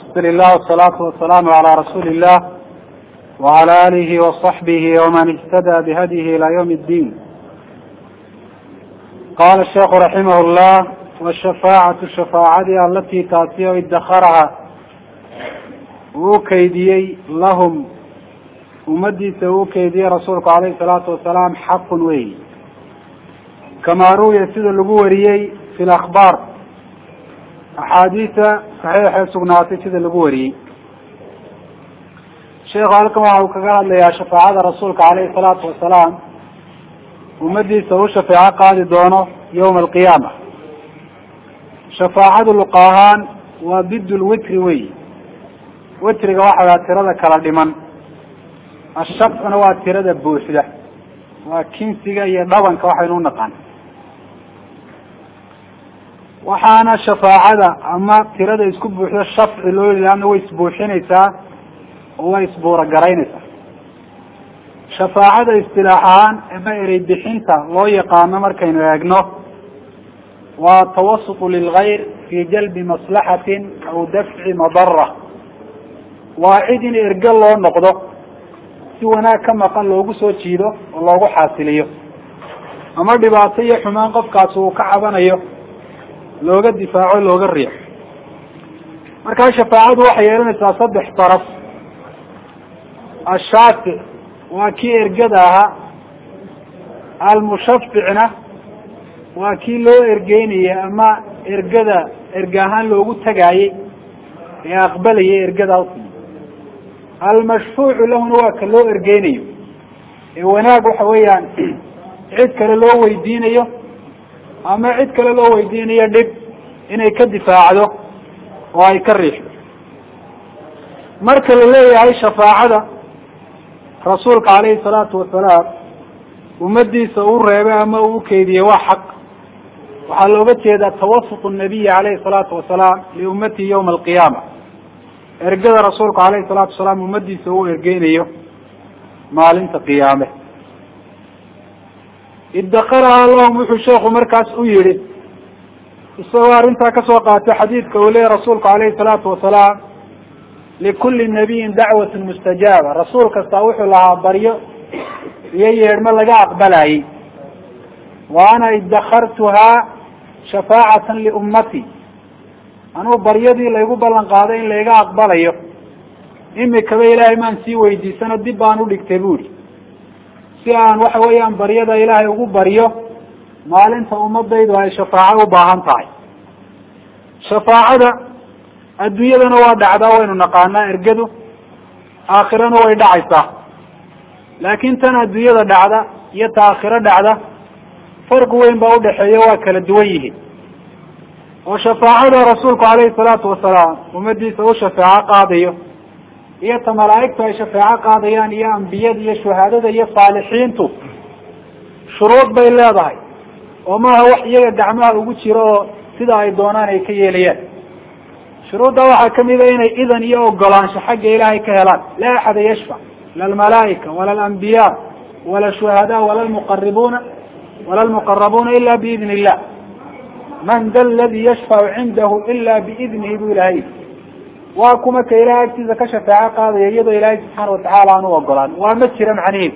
الحمد لله والصلاة والسلام على رسول الله وعلى آله وصحبه ومن اهتدى بهديه إلى يوم الدين قال الشيخ رحمه الله والشفاعة الشفاعة التي تأتي ادخرها وكيديي لهم umadiisa uu keediyey rasuulku alayhi salaatu wasalaam xaqun wey kamaa ruwiya sida lagu wariyey fi lakhbaar axaadiisa saxiixee sugnaatay sida lagu wariyey sheekhu halkan waxa uu kaga hadlayaa shafaacada rasuulka alayhi salaatu wasalaam ummadiisa u shafeeco qaadi doono yawma alqiyaama shafaacadu luqa ahaan waa bid lwitri wey witriga waxaa tirada kala dhiman ashafcuna waa tirada buuxda waa kinsiga iyo dhabanka waxaynu u naqaan waxaana shafaacada ama tirada isku buuxda shafci loo yidhi laanna way isbuuxinaysaa oo way isbuuragaraynaysaa shafaacada istilaax ahaan ama erey bixinta loo yaqaano markaynu eegno waa tawasutu lilgayr fi jalbi maslaxatin aw dafci madara waa cid in erge loo noqdo si wanaag ka maqan loogu soo jiido oo loogu xaasiliyo ama dhibaato iyo xumaan qofkaasi uu ka cabanayo looga difaaco looga riixo markaa shafaacadu waxay yeelanaysaa saddex daraf ashaafic waa kii ergada ahaa almushaficna waa kii loo ergeynayay ama ergada erge ahaan loogu tagaayey ee aqbalayay ergada almashfuucu lahuna waa ka loo ergeynayo ee wanaag waxa weeyaan cid kale loo weydiinayo ama cid kale loo weydiinayo dhib inay ka difaacdo oo ay ka riixdo marka la leeyahay shafaacada rasuulka alayhi salaatu wasalaam ummadiisa uu reebay ama uu ukeydiyey waa xaq waxaa looga jeedaa tawasut nabiyi alayhi salaatu wasalaam liummatihi yawma alqiyaama ergada rasuulku alayhi salaatu wasalaam ummadiisa uu ergeynayo maalinta qiyaame idakaraha lahum wuxuu sheekhu markaas u yihi isagoo arrintaa kasoo qaatay xadiidka uu leeyahy rasuulku alayhi salaatu wasalaam likulli nabiyin dacwatun mustajaaba rasuul kastaa wuxuu lahaa baryo iyo yeedhmo laga aqbalayay wa ana idakartuhaa shafaacatan liummati anuu baryadii laygu ballan qaaday in layga aqbalayo imikaba ilaahay maan sii weydiisano dib baan udhigtay buuri si aan waxa weeyaan baryada ilaahay ugu baryo maalinta ummadaydu ay shafaaco u baahan tahay shafaacada adduunyadana waa dhacdaa waynu naqaanaa ergadu aakhirana way dhacaysaa laakin tan adduunyada dhacda iyo ta aakhiro dhacda farqi weyn baa udhaxeeya waa kala duwan yihiin oo shafaacada rasuulku alayhi salaatu wasalaam ummadiisa u shafeeco qaadayo iyo ta malaa'igtu ay shafeeco qaadayaan iyo ambiyada iyo shuhaadada iyo saalixiintu shuruud bay leedahay oo maaha wax iyaga gacmaha ugu jiro oo sida ay doonaan ay ka yeelayaan shuruudda waxaa kamid a inay idan iyo ogolaansho xagga ilaahay ka helaan laa axada yashfac la almalaaika wala alambiya wala shuhada wala lmuqaribuna wala lmuqarabuuna ila biidn illah man da ladi yashfacu cindahu ila biidnihi bu ilahay waa kuma ka ilahay agtiisa ka shafeeco qaadaya iyadoo ilaahay subxaana watacaala aan u ogolaan waa ma jira macniheedu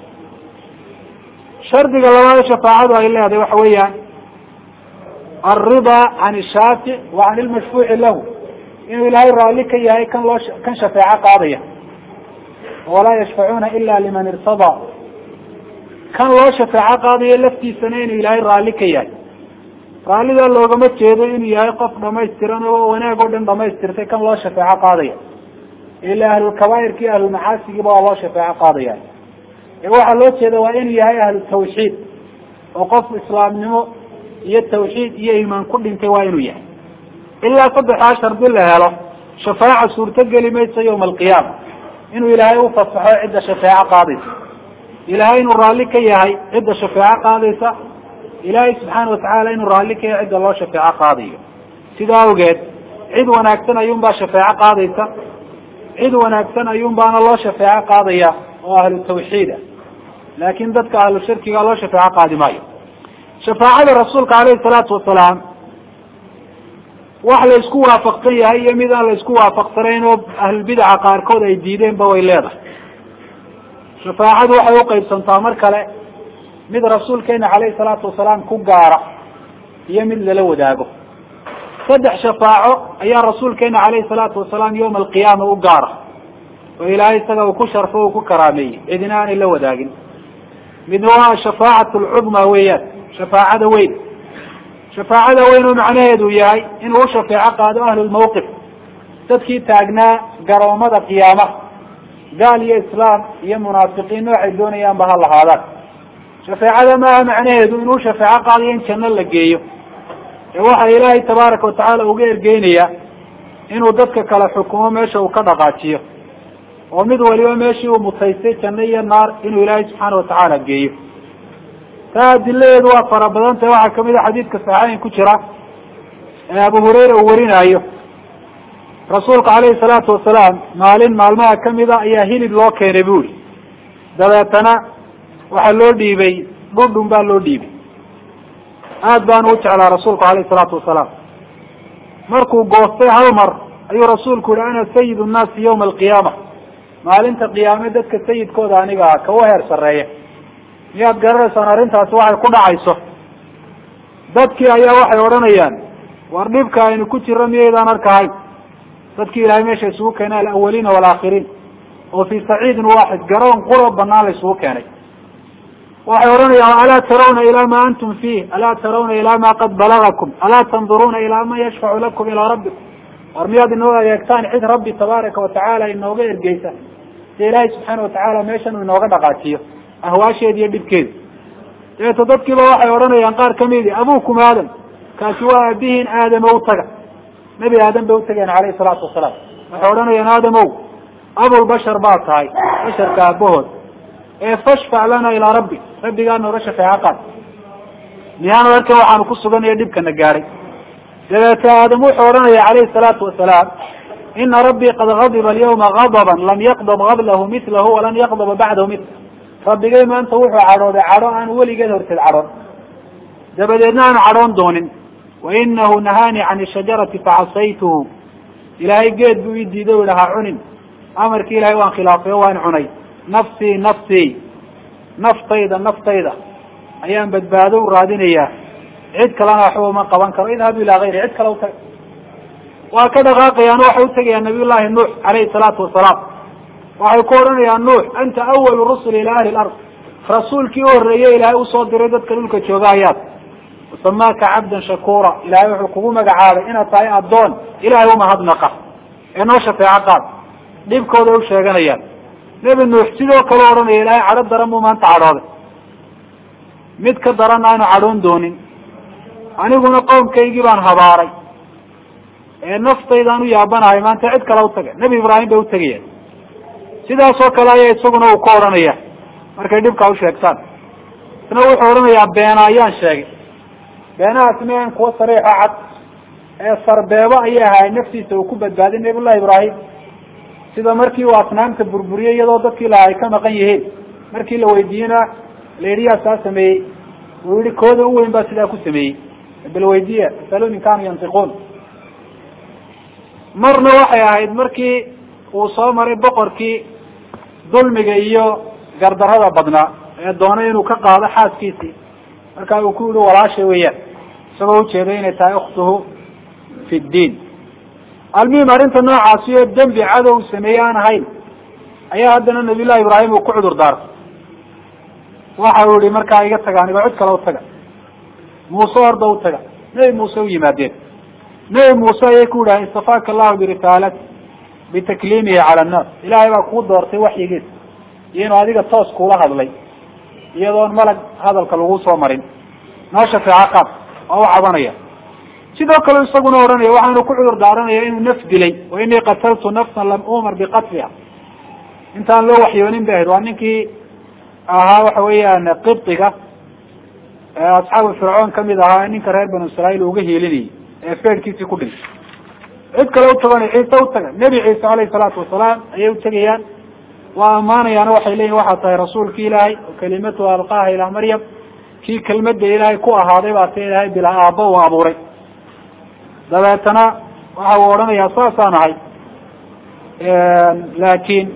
shardiga labaad shafaacadu ay leedahay waxa weeyaan alridaa can shaafic wa can ilmashfuuci lahu inuu ilaahay raalli ka yahay kan loo kan shafeeco qaadaya walaa yashfacuuna ila liman irtadaa kan loo shafeeco qaadayo laftiisana inuu ilaahay raalli ka yahay raallidaa loogama jeedo inuu yahay qof dhamaystiran oo wanaag oo dhan dhamaystirtay kan loo shafeeco qaadaya ila ahlulkabaa'irka iyo ahlulmacaasigiiba waa loo shafeeco qaadaya ee waxaa loo jeeda waa inuu yahay ahlu tawxiid oo qof islaamnimo iyo tawxiid iyo iimaan ku dhintay waa inuu yahay ilaa saddexdaa shardi la helo shafaaca suurtogeli mayso yawma alqiyaama inuu ilaahay ufasaxo cidda shafeeco qaadaysa ilaahay inuu raalli ka yahay cidda shafeeco qaadaysa ilaahay subxaana watacaala inuu raalli ka yahay cidda loo shafeeco qaadayo sidaa awgeed cid wanaagsan ayuun baa shafeeco qaadaysa cid wanaagsan ayuun baana loo shafeeco qaadaya oo ahlu tawxiida laakin dadka ahlu shirkiga loo shafeeco qaadi maayo shafaacada rasuulka alayhi salaatu wasalaam wax la isku waafaqsan yahay iyo mid aan la isku waafaqsanayn oo ahlulbidaca qaarkood ay diideenba way leedahay shafaacadu waxay uqaybsantaa mar kale mid rasuulkeena caleyhi salaatu wasalaam ku gaara iyo mid lala wadaago saddex shafaaco ayaa rasuulkeena caleyhi salaatu wasalaam yawma alqiyaama u gaara oo ilaahay isaga uu ku sharfo uu ku karaameeyey cidina aanay la wadaagin midna waa shafaacatu lcudma weeyaan shafaacada weyn shafaacada weyn oo macnaheedu yahay inuu u shafeeco qaado ahlulmawqif dadkii taagnaa garoomada qiyaamaha gaal iyo islaam iyo munaafiqiin noocay doonayaanba ha lahaadaan shafeecada maaha macnaheedu inuu shafeeco qaadayo in janno la geeyo ee waxa ilaahay tabaaraka watacaala uga ergeynayaa inuu dadka kale xukumo meesha uu ka dhaqaajiyo oo mid waliba meeshii uu mutaystay janno iyo naar inuu ilaahay subxaana watacaala geeyo taa adiladeedu waa fara badan tahay waxaa kamid a xadiidka saxeyn ku jira ee abu hurayra uu warinaayo rasuulka caleyhi salaatu wasalaam maalin maalmaha kamida ayaa hilib loo keenay bu uri dabeetana waxaa loo dhiibay dhundhun baa loo dhiibay aad baanu u jeclaa rasuulku aleyhi salaatu wasalaam markuu goostay hal mar ayuu rasuulku yihi ana sayid nnaasi yawma alqiyaama maalinta qiyaame dadka sayidkooda aniga ah kawa heer sarreeya miyaad garanaysaan arrintaasi waxay ku dhacayso dadkii ayaa waxay odhanayaan war dhibka aynu ku jiro miyaydaan arkahayn dadkii ilaahay meesha isugu keenay alawaliina waalaakhiriin oo fii saciidin waaxid garoon quro banaan la isugu keenay waxay odhanayaan alaa tarawna ilaa ma antum fiih alaa tarawna ilaa ma qad balagakum alaa tanduruuna ilaa man yashfacu lakum ilaa rabbikum war miyaad inoo adeegtaan cid rabbi tabaaraka watacaala inooga ergeysa si ilaahay subxaana watacaala meeshan uu inooga dhaqaajiyo ahwaasheeda iyo dhibkeeda dabeeto dadkiiba waxay odhanayaan qaar kamidi abukum aadam kaasi waa aabihiin aadamo utaga nebi aadam bay utageen caleyhi salaatu wasalaam waxay odhanayaan aadamow abulbashar baa tahay basharka aabahood ee fashfac lana ilaa rabbi rabbigaa nooga shafeeco qaad miyaanu arkan waxaanu ku suganayo dhibkana gaadhay dabeete aadam wuxuu odhanaya calayhi salaatu wasalaam ina rabbii qad gadiba alyawma gadaban lam yaqdab qablahu milahu walan yaqdaba bacdahu mil rabbigay maanta wuxuu cadhooday cadho aan weligeed horteed cadhoon dabadeedna aanu cadhoon doonin wa inahu nahaanii can shajarati facasaytuhu ilaahay geed buu ii diiday u ha cunin amarkii ilahay waan khilaafay o waan cunay nafsii nafsii naftayda naftayda ayaan badbaado u raadinayaa cid kalena waxba uma qaban karo idhabu ilaa gayri cid kale utaga waa ka dhaqaaqayaan waxay utagayaan nabiy llahi nuux calayhi salaatu wasalaam waxay ku odhanayaan nuux anta awalu rusuli ila ahli lard rasuulkii u horreeyey ilaahay usoo diray dadka dhulka jooga ayaad wasamaaka cabdan shakuura ilahay wuxuu kugu magacaabay inaad tahay addoon ilahay umahadnaqa ee noo shafeeco qaad dhibkooda u sheeganayaan nebi nuux sidoo kale odhanaya ilaahay cadho daran buu maanta cadhooday mid ka daranna aanu cadhoon doonin aniguna qowmkaygii baan habaaray ee naftaydaan u yaabanahay maanta cid kale utaga nebi ibraahim bay utagayaan sidaasoo kale ayaa isaguna uu ka odhanaya markay dhibkaa usheegtaan isna wuxuu odhanayaa beena ayaan sheegay beenahaas mian kuwa sariixo cad ee sarbeebo ayay ahaay naftiisa uu ku badbaaday nabiyullahi ibraahim sida markii uu asnaamta burburiyey iyadoo dadkii laha ay ka maqan yihiin markii la weydiiyena la yidhi yaa saa sameeyey uu yihi kooda u weyn baa sidaa ku sameeyey bal weydiiya asaluun in kaanuu yantiquun marna waxay ahayd markii uu soo maray boqorkii dulmiga iyo gardarada badnaa ee doonay inuu ka qaado xaaskiisii markaa uu ku yihi walaasha weeyaan isagoo ujeeday inay tahay ukhtuhu fi ddiin almuhim arrinta noocaasi oo dembi cadow sameeye aan ahayn ayaa haddana nabiy llahi ibraahim uu ku cudur daartay waxa uu yihi markaa iga taga anigo cid kale utaga muuse orda utaga nebi muuse u yimaadeen nebi muuse ayay ku yidhaha istafaaka allahu birisaalati bitakliimihi cala annaas ilaahay baa kuu doortay waxyigiisa iyo inuu adiga toos kuula hadlay iyadoon malag hadalka lagu soo marin noo shafeeco qaad waa u cabanaya sidoo kale isaguna odhanaya waxaanu ku cudur daaranaya inuu naf dilay wa inii qataltu nafsan lam umar biqatliha intaan loo waxyoonin bay ahayd waa ninkii ahaa waxa weeyaan qibdiga asxaabu fircoon kamid ahaa ninka reer banu israail uga hiilinayay ee feerkiisii ku dhintay cid kale utagana ciise utaga nebi ciise alayhi salaatu wasalaam ayay utegayaan waa ammaanayaana waxay leeyihin waxaa tahay rasuulki ilaahay oo kalimatu alqaaha ilaa maryam kii kelmada ilaahay ku ahaaday baa ta ilaahay bilaa aabba uu abuuray dabeetana waxa uu odhanayaa saasaan ahay laakiin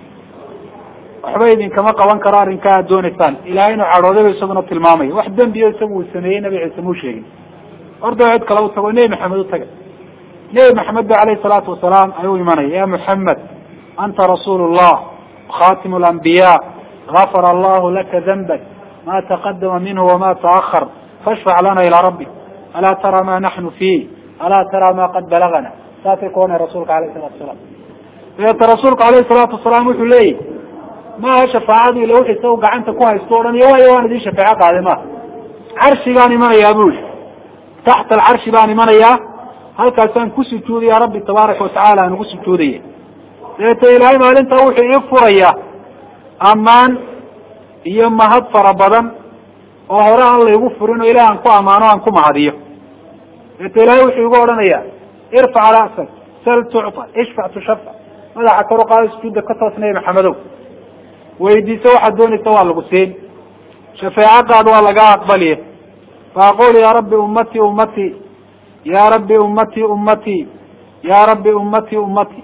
waxba idinkama qaban karo arrinkaa aad doonaysaan ilahay inuu cadhoodayba isaguna tilmaamaya wax dembiyo isagu uu sameeyey nabi ciise muu sheegin orda cid kale u tago nebi maxamed u taga nebi maxamed ba alayhi salaatu wasalaam ayuu imanaya ya muxamed anta rasuul llah khatimu lambiya gafara allahu laka danbak ma taqadama minhu wama taahar fashfac lana ilaa rabbi alaa tara ma naxnu fiih alaa tara ma qad balagana saasay ku ohanay rasuulka alayh salatu wasalaam dabeeta rasuulku alayhi salaatu wasalaam wuxuu leeyahy maaha shafaacadu ila wix isaga gacanta ku haysto o dhan iyo waayo waan idin shafeeco qaaday maaha carshigaan imanayaa bu i taxta alcarshi baan imanayaa halkaasaan ku sujuudaya rabbi tabaaraka watacala aan ugu sujuudaya dabeeta ilaahay maalintaa wuxuu ii furayaa ammaan iyo mahad fara badan oo hore aan laygu furin oo ilaah aan ku amaano aan ku mahadiyo dabeeta ilahay wuxuu igu odhanaya irfac ra'sak sal tucta ishfac tushafac madaxa kor u qaado sujuudda ka toos nebi maxamedow weydiiso waxaad doonaysa waa lagu siin shafeeco qaad waa lagaa aqbaliye faaqul ya rabbi ummatii ummatii ya rabbi ummatii ummatii ya rabbi ummatii ummatii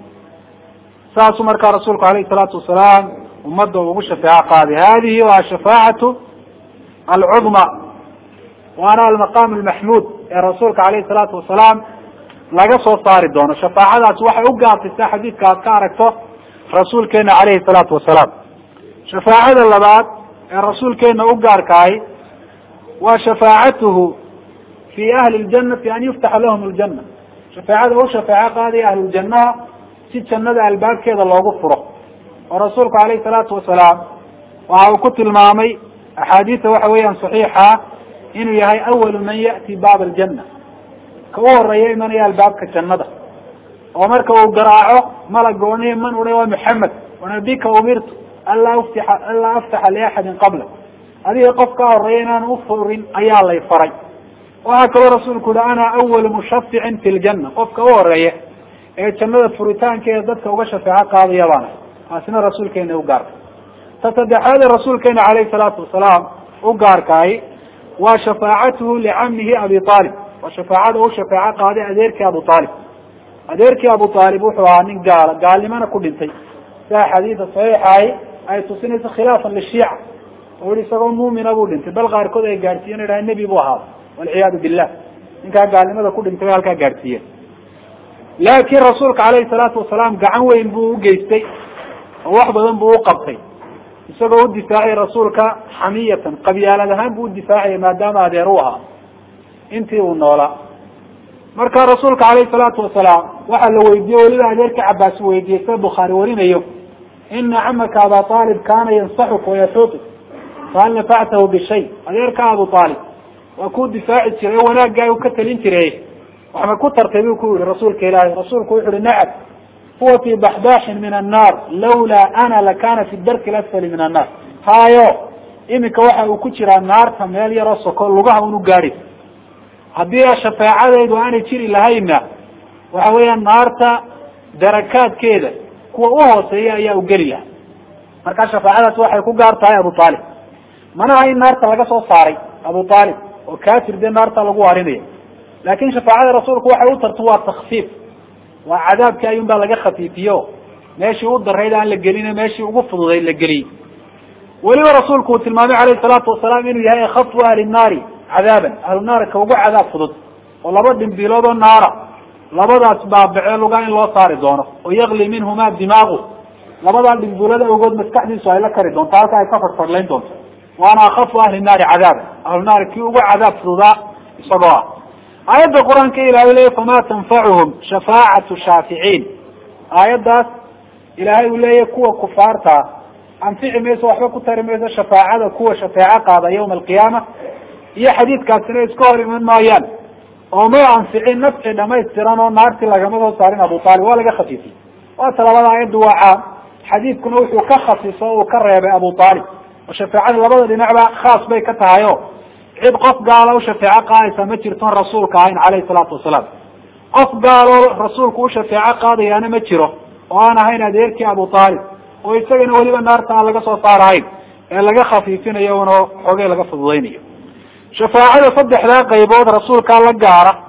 saasuu markaa rasuulku alayhi salaatu wasalaam ummadda ugu shafeeco qaaday hadihi waa shafaacatu alcudma waana almaqam almaxmuud ee rasuulka alayhi salaatu wasalaam laga soo saari doono shafaacadaasi waxay u gaartaysa xadiidka aad ka aragto rasuulkeena alayhi salaatu wasalaam shafaacada labaad ee rasuulkeena u gaarkahay waa shafaacatuhu fi ahli ljanati an yuftaxa lahum ljana shafaacada u shafeeco qaadaya ahluljanaha si jannada albaabkeeda loogu furo oo rasuulku alayhi salaatu wasalaam waxa uu ku tilmaamay axaadiisa waxa weeyaan saxiixa inuu yahay awalu man ya'ti baab aljana ka u horeeya imanaya albaabka jannada oo marka uu garaaco malaga ohanaya man uha waa maxamed wanabika umirtu anlaa uftixa anlaa aftaxa liaxadin qabla adiga qof ka horeeya inaan ufurin ayaa lay faray waxaa kaloo rasuulku yihi ana awalu mushaficin fi ljana qofka u horeeya ee jannada furitaankeeda dadka uga shafeeco qaadaya baana taasina rasuulkeena u gaarka ta saddexaad ee rasuulkeena alayhi salaatu wasalaam u gaarkaay waa shafaacatuhu licamihi abi aalib waa shafaacada u shafeeco qaaday adeerkii abu aalib adeerkii abu aalib wuxuu ahaa nin gaala gaalnimana ku dhintay sia xadiida saxiixahi ay tusinayso khilaafan lishiica oo yihi isagoo muumina buu dhintay bal qaarkood ay gaadhsiiyen idhaha nebi buu ahaa walciyaadu billah ninkaa gaalnimada ku dhintay bay halkaa gaadhsiiyeen laakiin rasuulka alayhi salaatu wasalaam gacan weyn buu ugeystay oo wax badan buu uqabtay isagoo u difaacay rasuulka xamiyatan qabyaalad ahaan buu udifaacaya maadaama adeer u ahaa intii uu noolaa marka rasuulka alayhi salaatu wasalaam waxaa la weydiiyey weliba adeerka cabaas weydiiyey sida bukhaari warinayo ina camaka aba aalib kaana yansaxuka wayaxuutuk fahal nafactahu bishay adeerka abu aalib waa kuu difaaci jiray o wanaaggaa u ka talin jiray waxma ku tartay buu ku yihi rasuulka ilaahay rasuulku wuxu uhi nacam huwa fi baxbaaxin min annaar lawlaa ana lakana fi darki lasfali min annaar haayo iminka waxa uu ku jiraa naarta meel yaroo soko lugaha un u gaadhi haddii shafeecadaydu aanay jiri lahaynna waxa weeyaan naarta darakaadkeeda kuwa u hooseeya ayaa u geli lahaa marka shafaacadaas waxay ku gaar tahay abu aalib manaha in naarta laga soo saaray abu aalib oo kafir dee naarta lagu waarinaya laakin shafaacada rasuulku waxay u tartu waa takfiif waa cadaabkii ayun baa laga khafiifiyo meeshii u darayd aan la gelin meeshii ugu fududayd la geliyey weliba rasuulku uu tilmaamay alayhi salaatu wasalaam inuu yahay akafu ahli naari cadaaban ahlu naari ka ugu cadaab fudud oo laba dhimbilood oo naara labadaas baabacee lugaa in loo saari doono oo yakli minhuma dimaagu labadaa dhimbilada ogood maskaxdiisu ay la kari doonto halka ay ka fadfadlayn doonto waana akafu ahli naari cadaaban ahlu naari kii ugu cadaab fududaa isagoo ah aayadda qur-aanka ilahay leya fama tanfacuhum shafaacatu shaaficiin aayaddaas ilaahay uu leeyahy kuwa kufaartaa anfici mayso waxba ku tari mayso shafaacada kuwa shafeeco qaada yawma alqiyaama iyo xadiidkaasina iska hor iman maayaan oo may anficin nafci dhamaystiran oo naartii lagama soo saarin abu aalib waa laga khafiifiyey waata labada aayaddu waa caam xadiidkuna wuxuu ka khasiso o uu ka reebay abu aalib oo shafeecada labada dhinacba khaas bay ka tahay o cid qof gaala u shafeeco qaadaysa ma jirton rasuulka ahayn calayhi salaatu wasalaam qof gaaloo rasuulku u shafeeco qaadayaana ma jiro oo aan ahayn adeerkii abu aalib oo isagana weliba naarta aan laga soo saarahayn ee laga khafiifinayo una xogey laga fududaynayo shafaacada saddexdaa qaybood rasuulkaa la gaara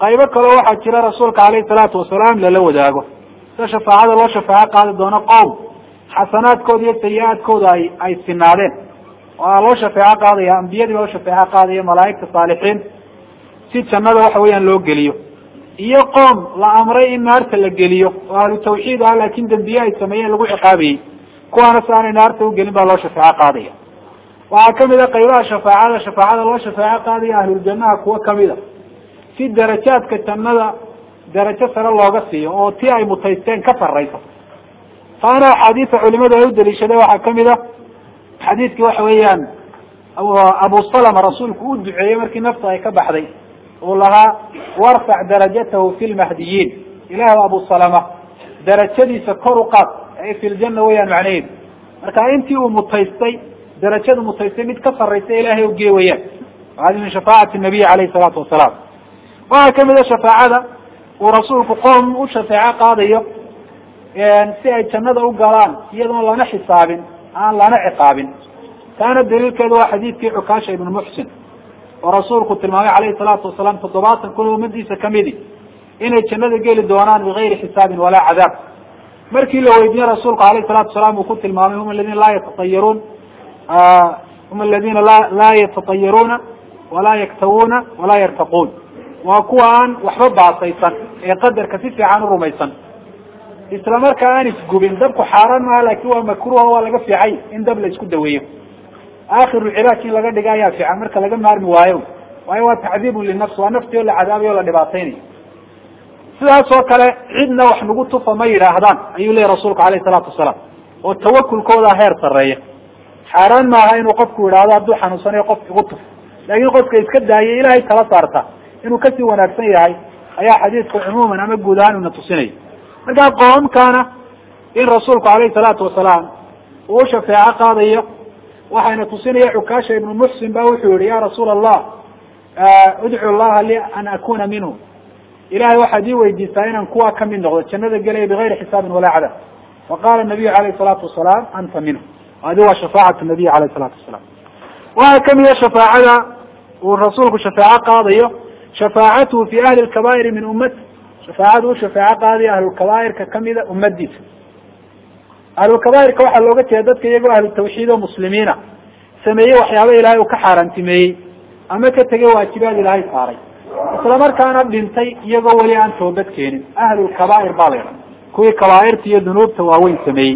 qaybo kaleo waxaa jira rasuulka alayhi salaatu wasalaam lala wadaago sida shafaacada loo shafaaco qaadi doono qowm xasanaadkooda iyo sayi-aadkooda ay ay sinaadeen waa loo shafeeco qaadaya ambiyadii baa loo shafeeco qaadaya malaa'igta saalixiin si jannada waxa weeyaan loo geliyo iyo qoom la amray in naarta la geliyo oo ahlu tawxiid ah laakin dembiye ay sameeyeen lagu ciqaabayey kuwaana si aanay naarta ugelin baa loo shafeeco qaadaya waxaa kamid a qaybaha shafaacada shafaacada loo shafeeco qaadaya ahluljannaha kuwo kamid a si darajaadka jannada darajo sare looga siiyo oo ti ay mutaysteen ka sarrayso taana axaadiisa culimadu ay u daliishadeen waxaa kamid a xadiidkii waxa weeyaan abu salama rasuulku u duceeyey markii nafta ay ka baxday uu lahaa warfac darajatahu fi lmahdiyiin ilaah abu salama darajadiisa kor u qaad ay fi ljanna weyaan macnaheedu marka intii uu mutaystay darajadu mutaystay mid ka sarraysa ilaahay ugee weyaan hadi min shafaacati nabiy alayhi salaatu wasalaam waxaa kamid a shafaacada uu rasuulku qoom u shafeeco qaadayo si ay jannada u galaan iyadoon lana xisaabin aan lana ciqaabin taana daliilkeedu waa xadiidkii cukaasha ibnu muxsin oo rasuulku tilmaamay alayhi salaatu wasalaam toddobaatan kun ummadiisa kamidi inay jannada geli doonaan bigayri xisaabin walaa cadaab markii la weydiiyey rasuulku alayhi salatu wasalaam uu ku tilmaamay hum aladina laa yatatayaruun hum aladina la laa yatatayaruuna walaa yaktawuuna walaa yartaquun waa kuwa aan waxba baasaysan ee qadarka si fiican u rumaysan isla markaa aan isgubin dabku xaaraan maaha laakin waa makruuha waa laga fiicay in dab la isku daweeyo akhiru cilaaj in laga dhiga ayaa fiican marka laga maarmi waayo waayo waa tacdiibun linafs waa nafti oo la cadaabayo o la dhibaataynayo sidaas oo kale cidna wax nagu tufa ma yidhaahdaan ayuu leeyahy rasuulku alayhi salaatu wasalaam oo tawakulkooda heer sarreeya xaaraan maaha inuu qofku yidhaahdo hadduu xanuunsanayo qof igu tuf laakin qofka iska daayay ilahay tala saarta inuu kasii wanaagsan yahay ayaa xadiidku cumuuman ama guud ahaan una tusinaya markaa qoomkana in rasuulku alayhi salaatu wasalaam uu shafeeco qaadayo waxayna tusinaya cukaasha ibnu muxsin ba wuxuu yihi ya rasuula allah udcu llaha li an akuna minhu ilahay waxaad ii weydiistaa inaan kuwa kamid noqdo jannada gelaya bigayri xisaabin walaa cadaab faqala nabiyu alayhi salaatu wasalaam anta minhu adi waa shafaacatu nabiy alayhi salaatu wasalaam waxaa kamida shafaacada uu rasuulku shafeeco qaadayo shafaacatuhu fi ahli lkabaa'iri min ummati shafaacadu u shafeeco qaadayo ahlulkabaa'irka kamida ummadiisa ahlulkabaa'irka waxaa looga jeeda dadka iyagoo ahlu tawxiid oo muslimiina sameeyey waxyaaba ilahay uu ka xaaraantimeeyey ama ka tegay waajibaad ilaahay saaray isla markaana dhintay iyagoo weli aan toobad keenin ahlulkabaa'ir baa la yidhaha kuwii kabaa'irta iyo dunuubta waaweyn sameeyey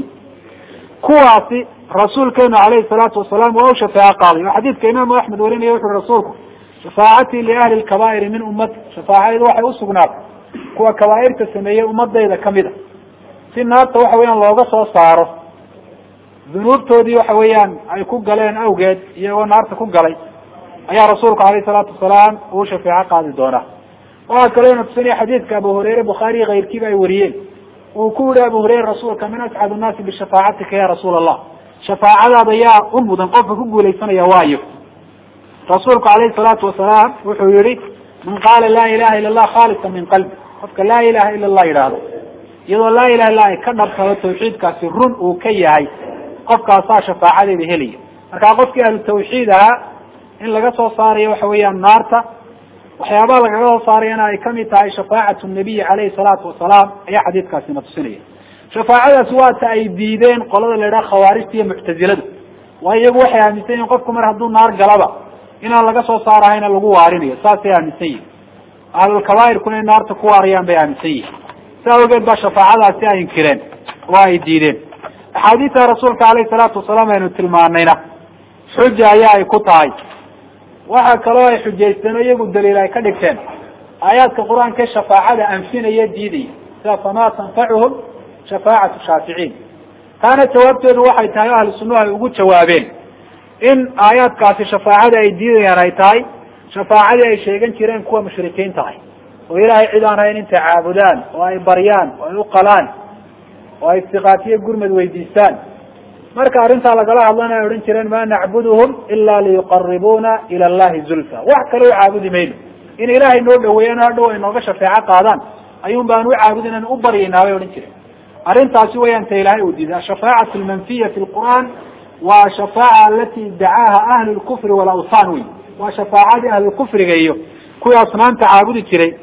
kuwaasi rasuulkeenu alayhi salaatu wasalaam waa u shafeeco qaaday oo xadiidka imaamu axmed warinaya wuxu uhi rasuulku shafaacatii liahli lkabaa'iri min ummati shafaacaydu waxay usugnaatay kuwa kabaa'irta sameeyey ummadayda kamid a si naarta waxa weeyaan looga soo saaro dunuubtoodii waxa weeyaan ay ku galeen awgeed iyagoo naarta ku galay ayaa rasuulku alayhi salaatu wasalaam uu shafeeco qaadi doonaa waxaa kaloo ina tusinaya xadiidka abu hureyre bukhaariyi kayrkiiba ay wariyeen uu ku yihi abu hureyre rasuulka min ascad nnaasi bishafaacatika ya rasuula allah shafaacadaada yaa u mudan qofka ku guulaysanaya waayo rasuulku alayhi salaatu wasalaam wuxuu yihi man qaala laa ilaha ila allah khaalisa min qalbi qofka laa ilaha ila allah yidhaahdo iyadoo laa ilaha illa ay ka dhabtado tawxiidkaasi run uu ka yahay qofkaasaa shafaacadeeda helaya markaa qofkii ahlu tawxiid ahaa in laga soo saarayo waxa weeyaan naarta waxyaabaha lagaga soo saarayana ay kamid tahay shafaacatu nabiyi alayhi salaatu wasalaam ayaa xadiidkaasina tusinaya shafaacadaasi waata ay diideen qolada la idhaha khawaarijta iyo muctaziladu waayo iyagu waxay aaminsan yihin qofku mar hadduu naar galaba inaan laga soo saarahayna lagu waarinayo saasay aaminsan yihin ahlulkabaa'irkuna in naarta ku waarayaan bay aaminsan yihin sa awgeed baa shafaacadaasi ay inkireen oo ay diideen axaadiista rasuulka alayhi salaatu wasalaam aynu tilmaanayna xuja ayaa ay ku tahay waxa kaloo ay xujaysteen oo iyagu daliil ay ka dhigteen aayaadka qur-aanka shafaacada anfinaya diidaya sida famaa tanfacuhum shafaacatu shaaficiin taana jawaabteedu waxay tahay o ahlu sunnuhu ay ugu jawaabeen in aayaadkaasi shafaacada ay diidayaan ay tahay shafaacadii ay sheegan jireen kuwa mushrikiinta ah oo ilaahay cid aan hayn intay caabudaan oo ay baryaan oo ay uqalaan oo ay istiqaatiyo gurmad weydiistaan marka arrintaa lagala hadlana ay odhan jireen ma nacbuduhum ila liyuqaribuna ila allahi zulfa wax kale u caabudi mayno in ilaahay noo dhaweeyaan hadhow ay nooga shafeeco qaadaan ayuun baan u caabudin an u baryaynaa bay odhan jireen arrintaasi wayaan ta ilaahay uu diiday ashafaacatu almanfiya fi lqur'an waa shafaaca alati dacaaha ahlu lkufri walawthan wey waa shafaacadii ahlulkufriga iyo kuwii asnaamta caabudi jiray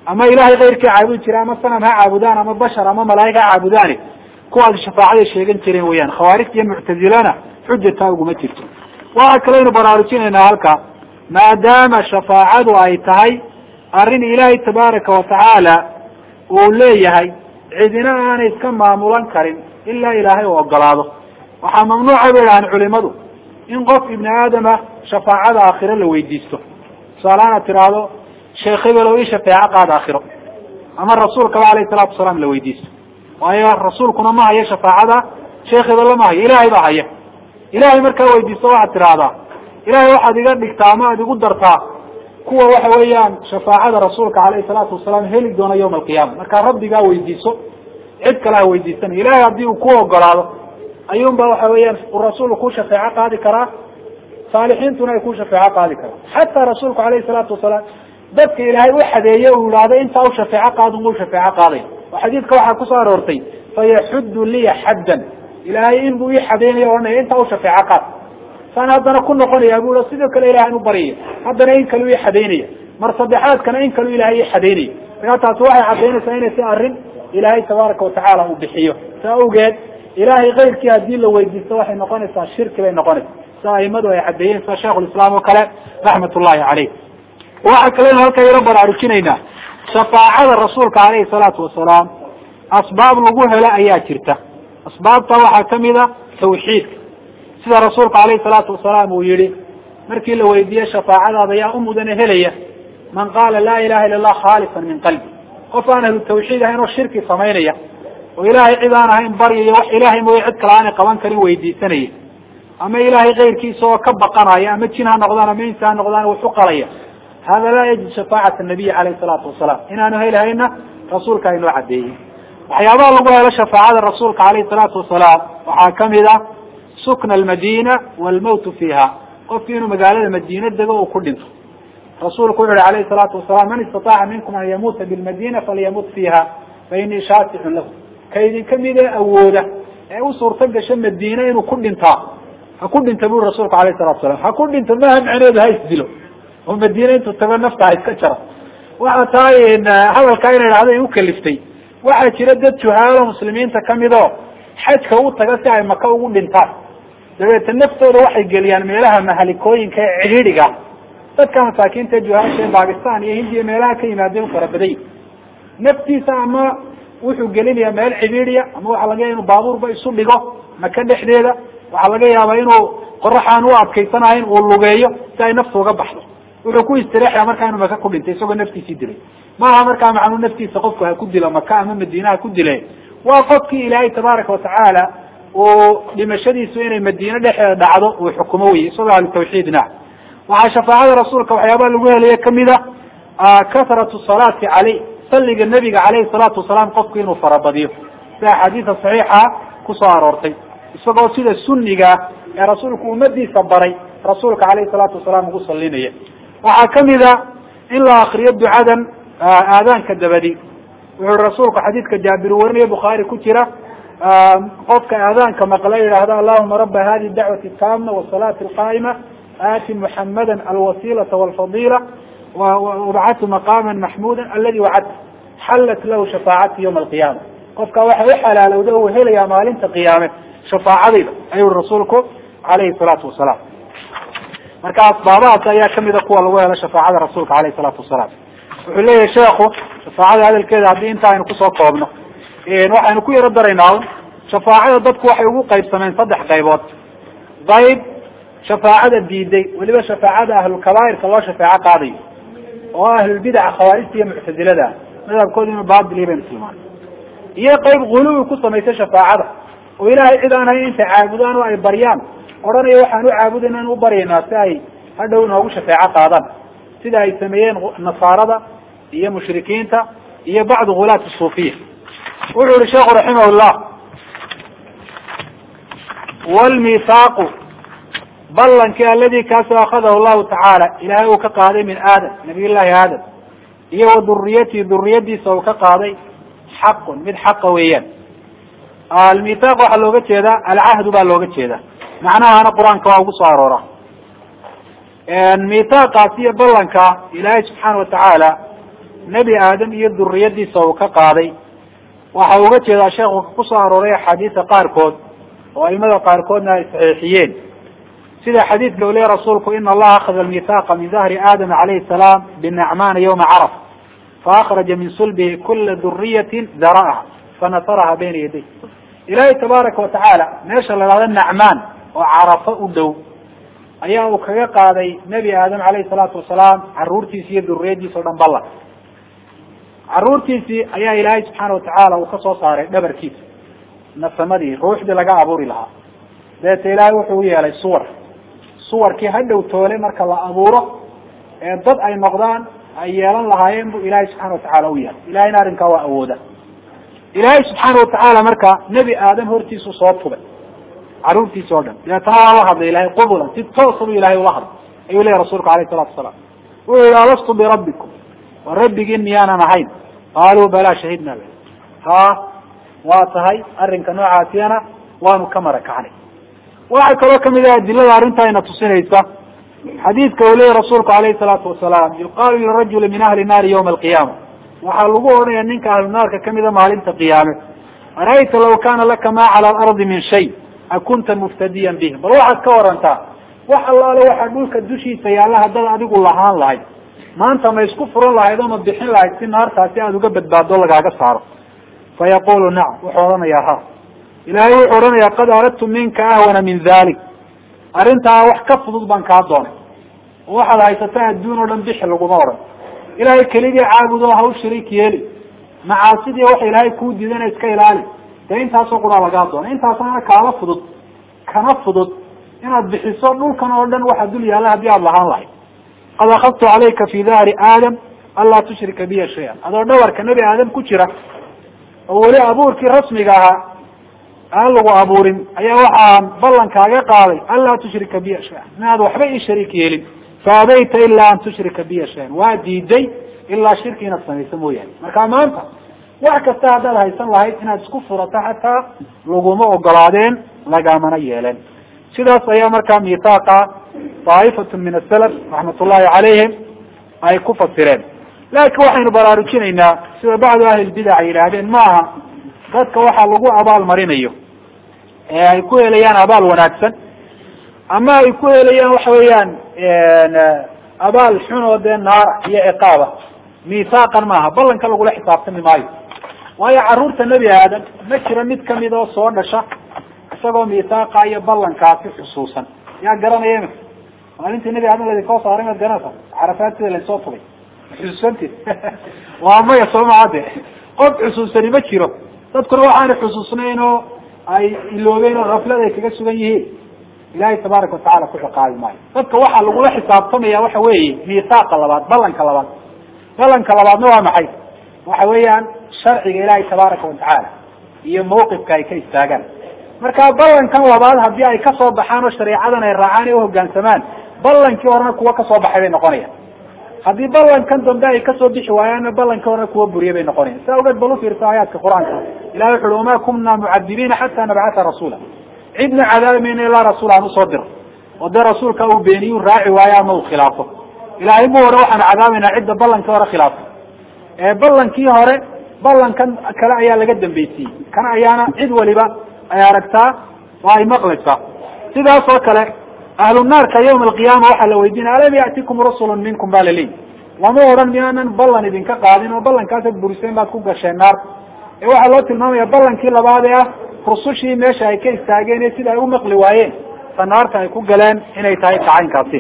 ama ilahay keyrkii caabudi jira ama sanam ha caabudaan ama bashar ama malaa'ig ha caabudaani kuwaas shafaacaday sheegan jireen weyaan khawaarijta iyo muctazilana xujataa uguma jirto waxa kaleynu baraarujinaynaa halka maadaama shafaacadu ay tahay arrin ilaahay tabaaraka watacaala uu leeyahay cidina aanay iska maamulan karin ilaa ilaahay u ogolaado waxaa mamnuuca bay idhahaan culimadu in qof ibni aadama shafaacada aakhiro la weydiisto tusaalahaan aad tiraahdo sheekh hebelow ii shafeeco qaad aakhiro ama rasuulkaba alayhi salaatu wasalaam la weydiisto waayo rasuulkuna ma hayo shafaacada sheekh hebelo ma hayo ilaahay baa haya ilaahay markaa weydiisto waxaad tidhaahdaa ilaahay waxaad iga dhigtaa ama aad igu dartaa kuwa waxa weeyaan shafaacada rasuulka alayhi salaatu wasalaam heli doona yawma alqiyaama markaa rabbigaa weydiiso cid kale ha weydiisanayo ilahay haddii uu ku ogolaado ayuunba waxa weeyaan uu rasuulku ku shafeeco qaadi karaa saalixiintuna ay ku shafeeco qaadi karaan xataa rasuulku alayhi salaatu wasalaam dadka ilaahay u xadeeye uu ihahdo intaa u shafeeco qaad u shafeeco qaaday oo xadiidka waxaa kusoo aroortay fayaxuddu liya xaddan ilaahay in buu ii xadeynayo ohanaya intaa u shafeeco qaad saan haddana ku noqonaya bu sidoo kale ilahay an u baryaya haddana in kalu ii xadaynaya mar saddexaadkana in kalu ilahay ii xadaynaya markaa taasi waxay cadaynaysaa inay si arrin ilaahay tabaaraka watacaala uu bixiyo saa awgeed ilahay keyrkii haddii la weydiisto waxay noqonaysaa shirki bay noqonaysaa sida aimadu ay cadeeyeen sida sheikhulislaam oo kale raxmat ullahi caleyh waxa kalenu halkaa yaro baraarujinaynaa shafaacada rasuulka alayhi salaatu wasalaam asbaab lagu helo ayaa jirta asbaabta waxaa kamid a tawxiidka sida rasuulka alayhi salaatu wasalaam uu yihi markii la weydiiyey shafaacadaada yaa u mudane helaya man qaala laa ilaha illa allah khaalisan min qalbi qof aan ahlu tawxiid ahayn oo shirki samaynaya oo ilaahay cid aan ahayn baryayo wax ilaahay mooye cid kale aanay qaban karin weydiisanaya ama ilaahay keyrkiisa oo ka baqanaya ama jin ha noqdaan ama insi ha noqdaan wax u qalaya hada laa yajid shafaacata nabiyi alayhi salaatu wasalaam inaanu helhayna rasuulka aynoo cadeeyey waxyaabaha lagu helo shafaacada rasuulka alayhi salaatu wasalaam waxaa kamid a sukna almadina walmawtu fiiha qofki inuu magaalada madiina dego uu ku dhinto rasuulku wuxu uhi alayhi salaatu wasalaam man istataaca minkum an yamuuta bilmadina falyamut fiiha fa inii shaaficun lahu ka idinka midee awooda ee u suurto gasho madiina inuu ku dhintaa ha ku dhinta buri rasuulku alayhi salatu salam ha ku dhinto maaha macneedu ha isdilo oo madiina intuu tago nafta ha iska jaro waxa tahay hadalkaa ina idhahda in ukaliftay waxaa jira dad juhaalo muslimiinta kamid oo xajka u taga si ay maka ugu dhintaan dabeeta naftooda waxay geliyaan meelaha mahalikooyinka ee cidhiidhiga dadka masaakiinta juhaasha ee bakistan iyo hindiya meelaha ka yimaadeen fara baday naftiisa ama wuxuu gelinaya meel cidhiidiya ama waxa laga yaaba inu baabuurba isu dhigo maka dhexdeeda waxaa laga yaabaa inuu qoraxaan u adkaysanahayn uu lugeeyo si ay naftu uga baxdo wuxuu ku istireexaya markaa inuu maka ku dhintay isagoo naftiisii dilay maaha markaa macnuu naftiisa qofku ha ku dilo maka ama madiina ha ku dile waa qofkii ilaahay tabaaraka watacaala uu dhimashadiisu inay madiine dhexeeda dhacdo uu xukumo wey isagoo ahlu tawxiidna waxaa shafaacada rasuulka waxyaabaha lagu helayo kamid a kasratu salaati caleyh salliga nabiga caleyhi salaatu wasalaam qofku inuu farabadiyo sida axaadiisa saxiixa kusoo aroortay isagoo sida sunniga ee rasuulku ummadiisa baray rasuulka caleyhi salaatu wasalaam ugu salinaya waxaa kamid a in la akriyo ducadan aadaanka dabadi wuxuu rasuulku xadiidka jaabir warinayo bukhaari ku jira qofka aadaanka maqla yidhaahda allahuma raba hadihi dacwati taama wasalaati alqaa'ima aati muxamada alwasilata walfadila wabcatu maqama maxmuda aladi wacadta xallat lahu shafaacati yawma alqiyama qofka waxa u xalaalowda uu helaya maalinta qiyaame shafaacadayda ayuu rasuulku alayhi salaatu wasalaam marka asbaabahaas ayaa kamida kuwa lagu helo shafaacada rasuulka alayhi salaatu wasalaam wuxuu leeyahay sheekhu shafaacada hadalkeeda haddii inta aynu kusoo koobno waxaynu ku yaro daraynaa shafaacada dadku waxay ugu qaybsameen saddex qaybood qayb shafaacada diiday weliba shafaacada ahlulkabaa'irka loo shafeeco qaadayo oo ahlulbidaca khawaarijta iyo muctazilada madhabkooda inuu baatiliya baynu tilmaanay iyo qayb guluwi ku samaysay shafaacada oo ilaahay cid aan hayn intay caabudaan oo ay baryaan odhanaya waxaan u caabudayna in u baryaynaa si ay hadhow noogu shafeeco qaadaan sida ay sameeyeen nasaarada iyo mushrikiinta iyo bacdu hulaat suufiya wuxuu yihi sheekhu raximah llah wlmithaaqu ballankii aladi kaasoo akadahu llahu tacaala ilaahay uu ka qaaday min aadam nabiy llahi aadam iyo wa duriyatihi duriyadiisa uu ka qaaday xaqun mid xaqa weeyaan almithaq waxaa looga jeedaa alcahdu baa looga jeeda macnahana qur-aanka waa ugu soo aroora mithaaqaas iyo ballanka ilaahay subxaana watacaala nebi aadam iyo duriyadiisa uu ka qaaday waxa uga jeedaa sheekhu kusoo arooray axaadiisa qaarkood oo aimada qaarkoodna ay saxiixiyeen sida xadiidka uu leeya rasuulku ina allaha akhada almithaaqa min dahri aadama calayhi salaam binacmana yawma caraf faakraja min sulbihi kula duriyatin dara'aha fanasaraha bayna yaday ilaahay tabaaraka watacaala meesha la hahdo nacmaan oo carafo u dhow ayaa uu kaga qaaday nebi aadam calayhi salaatu wasalaam caruurtiisi iyo duriyadiisa o dhan ballan caruurtiisii ayaa ilaahay subxaana watacaala uu kasoo saaray dhabarkiisa nasamadii ruuxdii laga abuuri lahaa dabeeta ilaahay wuxuu u yeelay suwar suwarkii hadhow toole marka la abuuro ee dad ay noqdaan ay yeelan lahaayeen buu ilaahay subxana watacaala u yeelay ilahayna arrinkaa waa awooda ilaahay subxaana watacaala marka nebi aadam hortiisu soo tubay caruurtiisa oo dhan dabeetana waa la hadlay ilahay qubulan si toosa buu ilahay ula hadlay ayuu leeyahy rasuulku alayh salatu wasalaam wuxuu yihi alastu birabbikum wa rabbigiin miyaanan ahayn qaaluu balaa shahidna be ha waa tahay arrinka noocaasiyana waanu ka mara kacnay waxaa kaloo kamid ah adilada arrinta ayna tusinaysa xadiidka uu leeyahy rasuulku alayhi salaatu wasalaam yuqaalu lirajuli min ahli naari yawma alqiyaama waxaa lagu odhanaya ninka ahlu naarka kamida maalinta qiyaame ara'ayta law kana laka ma cala alardi min shay akunta muftadiyan bih bal waxaad ka warantaa wax allaale waxaa dhulka dushiisa yaalla haddaad adigu lahaan lahayd maanta ma isku furan lahayd oo ma bixin lahayd si naartaasi aada uga badbaado lagaaga saaro fa yaqulu nacam wuxuu odhanayaa ha ilaahay wuxuu odhanayaa qad aradtu minka ahwana min dalik arrintaa wax ka fudud baan kaa doonay oo waxaad haysataa adduun oo dhan bixi laguma odhan ilaahay keligii caabudo ha u shariik yeeli macaasidii waxa ilaahay kuu diidana iska ilaali dee intaasoo quraa lagaa doona intaasna kaala fudud kana fudud inaad bixiso dhulkan oo dhan waxa dul yaalla haddii aada lahaan lahayd qad akadtu calayka fi dahri aadam anlaa tushrika biya shay-an adoo dhawarka nebi aadam ku jira oo weli abuurkii rasmiga ahaa aan lagu abuurin ayaa waxaan ballankaaga qaaday anlaa tushrika biya shay-an inaad waxba ii shariik yeelin faabayta ilaa an tushrika biya shay-an waa diiday ilaa shirki inaad samayso mooyaane marka maanta wax kasta haddaad haysan lahayd inaad isku furato xataa laguma ogolaadeen lagamana yeeleen sidaas ayaa markaa mitaaqa daaifatu min asalaf raxmat ullahi calayhim ay ku fasireen laakiin waxaynu baraarujinaynaa sida bacdu ahli lbidac ay yidhaahdeen ma aha dadka waxaa lagu abaal marinayo ee ay ku helayaan abaal wanaagsan ama ay ku helayaan waxa weeyaan abaal xun oo dee naara iyo ciqaaba mithaaqan maaha ballanka lagula xisaabtami maayo waayo carruurta nebi aadam ma jiro mid kamid oo soo dhasha isagoo mithaaqa iyo ballankaasi xusuusan yaa garanaya imika maalintii nebi aadam ladikoo saaray maad garanaysa carafaad sida laysoo tubay xusuusanti waa maya soo maca de qof xusuusani ma jiro dadkuna waxaana xusuusnayn oo ay iloobeen oo haflad ay kaga sugan yihiin ilahay tabaaraka watacala ku ciqaabi maayo dadka waxaa lagula xisaabtamaya waxa weeye mithaaqa labaad ballanka labaad ballanka labaadna waa maxay waxa weeyaan sharciga ilaahay tabaaraka watacaala iyo mawqifka ay ka istaagaan marka ballankan labaad haddii ay kasoo baxaan oo shareecadan ay raacaan ee uhogaansamaan ballankii horena kuwa kasoo baxay bay noqonayaan haddii ballankan dambe ay kasoo bixi waayaanna ballankii horena kuwa buriye bay noqonayan saa ogeed bal ufiirsa aayaadka qur-aanka ilahay wuxu uhi wamaa kunna mucadibiina xataa nabcata rasuula cidna cadaabi mayna ilaa rasuul aan usoo diro oo dee rasuulka uu beeniyu raaci waayo ama uu khilaafo ilahay mu hore waxaanu cadaabaynaa cidda ballankii hore khilaafo ee ballankii hore ballankan kale ayaa laga dambeysiyey kan ayaana cid waliba ay aragtaa oo ay maqlaysaa sidaas oo kale ahlu naarka yawma alqiyaama waxaa la weydiinaya alam ya'tikum rusulun minkum ba laleeyi lama odhan miyaanan ballan idinka qaadin oo ballankaasaad buriseen baad ku gasheen naar ee waxaa loo tilmaamaya ballankii labaad ee ah rusushii meesha ay ka istaageen ee sida ay u maqli waayeen ta naarta ay ku galeen inay tahay tacaynkaasi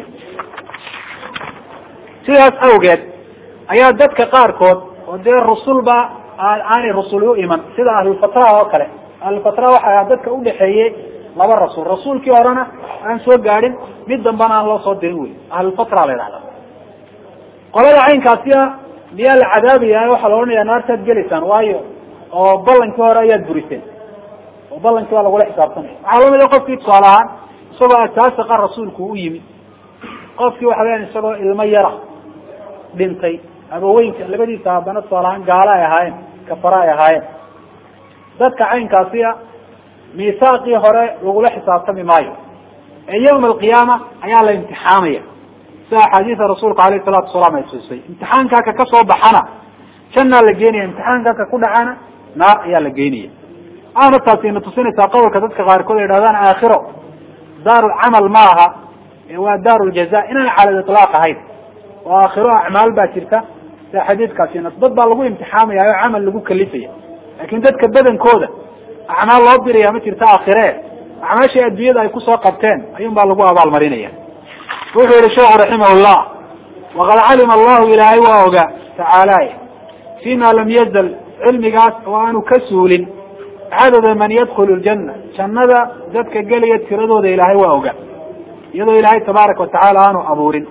sidaas awgeed ayaa dadka qaarkood oo dee rusulba aanay rusul u iman sida ahlulfatraha oo kale ahlulfatraha waxa aha dadka udhaxeeyey laba rasuul rasuulkii horena aan soo gaadhin mid dambana aan loo soo dirin wey ahlulfatra la yidhahda qolada caynkaasiya miyaa la cadaabaya waxaa la odhanaya naartaad gelaysaan waayo oo ballankii hore ayaad buriseen oo ballankii waa lagula xisaabtamaya waxaa lamid a qofkii tusaale ahaan isagoo asaasiqa rasuulku u yimi qofkii waxa weyaan isagoo ilmo yara dhintay abaweynka labadiisa haddana tusaale ahaan gaalo ay ahaayeen kafara ay ahaayeen dadka caynkaasiya miisaaqii hore lagula xisaabtami maayo ee yawma alqiyaama ayaa la imtixaamaya sida axaadiisa rasuulka alayh salatu wasalaam ay tusay imtixaankaa ka kasoo baxana jannaa la geenaya imtixaankaaka ku dhacana naar ayaa la geenaya aana taasi ina tusinaysaa qowlka dadka qaarkood ay dhahdaan aakhiro daarulcamal ma aha waa daaruljaza inaan cala itlaaq ahayn oo aakhiro acmaal baa jirta sida xadiidkaasina dad baa lagu imtixaamaya oo camal lagu kalifaya laakin dadka badankooda acmaal loo diraya ma jirta aakhire acmaashii adduunyada ay kusoo qabteen ayuun baa lagu abaalmarinaya wuxuu yihi sheekhu raximahullah waqad calima allahu ilaahay waa ogaa tacaalaay fima lam yazal cilmigaas oo aanu ka suulin cadada man yadkhulu ljanna jannada dadka gelaya tiradooda ilaahay waa ogaa iyadoo ilaahay tabaaraka watacaala aanu abuurin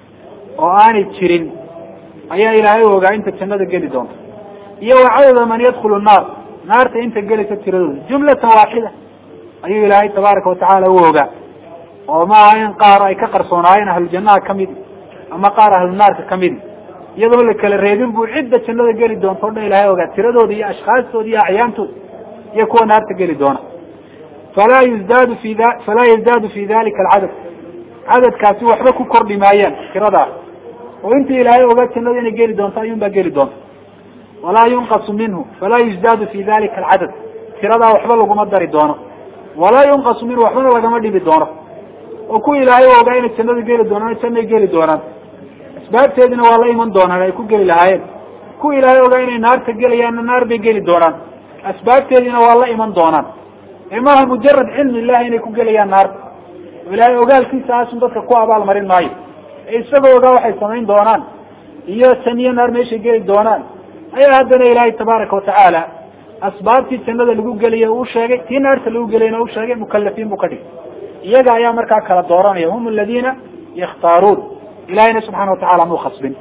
oo aanay jirin ayaa ilaahay u ogaa inta jannada geli doonta iyo wa cadada man yadkhulu naar naarta inta gelaysa tiradooda jumlatan waaxida ayuu ilaahay tabaaraka watacaala u ogaa oo maaha in qaar ay ka qarsoonaayeen ahlujannaha kamidi ama qaar ahlunaarka kamidi iyadoo la kala reebin buu cidda jannada geli doonta o dhan ilahay ogaa tiradooda iyo ashkaastooda iyo acyaantooda iyo kuwa naarta geli doona falaa yuzdaadu fi falaa yazdaadu fi dalika alcadad cadadkaasi waxba ku kordhi maayaan tiradaas oo inta ilaahay ogaa jannada inay geli doonto ayuun baa geli doonta walaa yunqasu minhu falaa yuzdaadu fi dalika alcadad tiradaa waxba laguma dari doono walaa yunqasu minhu waxbana lagama dhibi doono oo kuwa ilaahay ogaa inay jannada geli doonaan jannay geli doonaan asbaabteedina waa la iman doonaan ay ku geli lahaayeen kuwa ilaahay ogaa inay naarta gelayaanna naar bay geli doonaan asbaabteediina waa la iman doonaan ee maaha mujarad cilmi illahi inay ku gelayaan naarta oo ilaahay ogaalkiisa aasun dadka ku abaal marin maayo ee isagoo ogaa waxay samayn doonaan iyo janiyo naar meeshay geli doonaan ayaa haddana ilaahay tabaaraka watacaala asbaabtii jannada lagu gelaya uu sheegay tii naarta lagu gelayna u sheegay mukalafiin buu ka dhigay iyaga ayaa markaa kala dooranaya hum aladiina yakhtaaruun ilahayna subxana watacala muu khasbin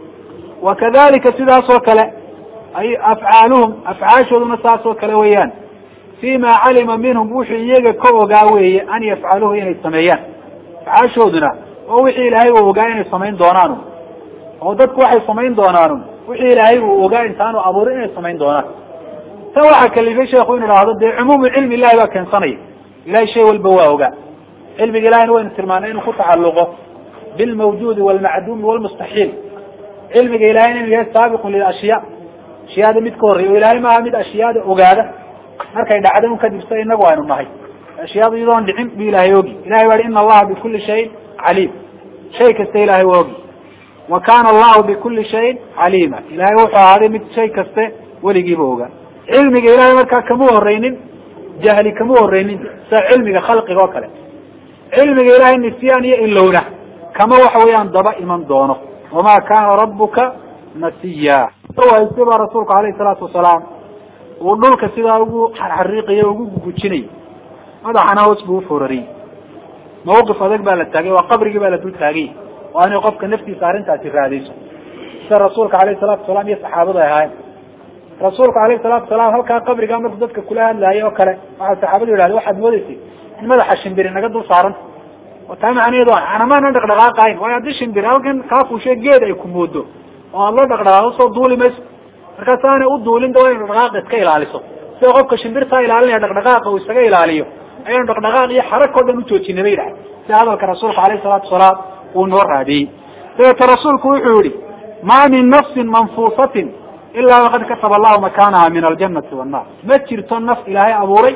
wa kadalika sidaas oo kale ay afcaaluhum afcaashooduna saas oo kale weeyaan fima calima minhum wuxuu iyaga ka ogaa weeye an yafcaluhu inay sameeyaan afcaashooduna oo wixii ilaahay uu ogaa inay samayn doonaanu oo dadku waxay samayn doonaanu wixii ilaahay uu ogaa intaanu abuurin inay samayn doonaan tan waxaa kalifay sheekhu inu idhaahdo dee cumuumu cilmi ilahi baa keensanaya ilahay shay walba waa ogaa cilmiga ilahina waynu tilmaanay inuu ku tacalluqo bilmawjuudi walmacduumi walmustaxiil cilmiga ilahay inuu yahay saabiqun lilashyaa ashyaada mid ka horreya o ilahay maaha mid ashyaada ogaada markay dhacda un kadib sa inagu aynu nahay ashyaada iyadoon dhicin bu ilahay ogi ilahay waa ina allaha bikuli shayin caliim shay kasta ilahay waa ogi wa kana allahu bikuli shayin caliima ilahay wuxuu ahaaday mid shay kaste weligiiba ogaa cilmiga ilahay markaa kama horeynin jahli kama horeynin sida cilmiga khalqiga oo kale cilmiga ilahay nisyaan iyo ilowna kama waxa weeyaan daba iman doono wama kana rabuka nasiya hayste baa rasuulku alayhi salaatu wasalaam uu dhulka sidaa ugu xarxariiqayo ugu gugujinay madaxana hoos buu uforariyey mawqif adag baa la taagay waa qabrigii baa la dul taagay waa inay qofka naftiisa arrintaasi raadayso sida rasuulka alayhi salatu wasalaam iyo saxaabadu ay ahaayeen rasuulku alayhi salatu wasalaam halkaa qabrigaa markuu dadka kula hadlaayay oo kale waxaa saxaabadu yidhahda waxaad moodeysay in madaxa shimbiri naga dul saaranta oo taa macnaheedu anamaanan dhaqdhaqaaqahayn waayo haddii shimbir halkan kaa fuushe geed ay ku moodo oo aad la dhaqdhaqaaqo soo duuli mayso markaas aanay u duulin da waa inu dhaqdhaqaaqa iska ilaaliso sida qofka shimbirtaa ilaalinaya dhaqdhaqaaqa uu isaga ilaaliyo ayaynu dhaqdhaqaaq iyo xarag o dhan ujoojinay bay dhahay sida hadalka rasuulka alayhi salaatu wasalaam uu noo raadiyey dabeeta rasuulku wuxuu yihi ma min nafsin manfuusatin ilaa waqad kataba allahu makanaha min aljanati wannar ma jirto naf ilaahay abuuray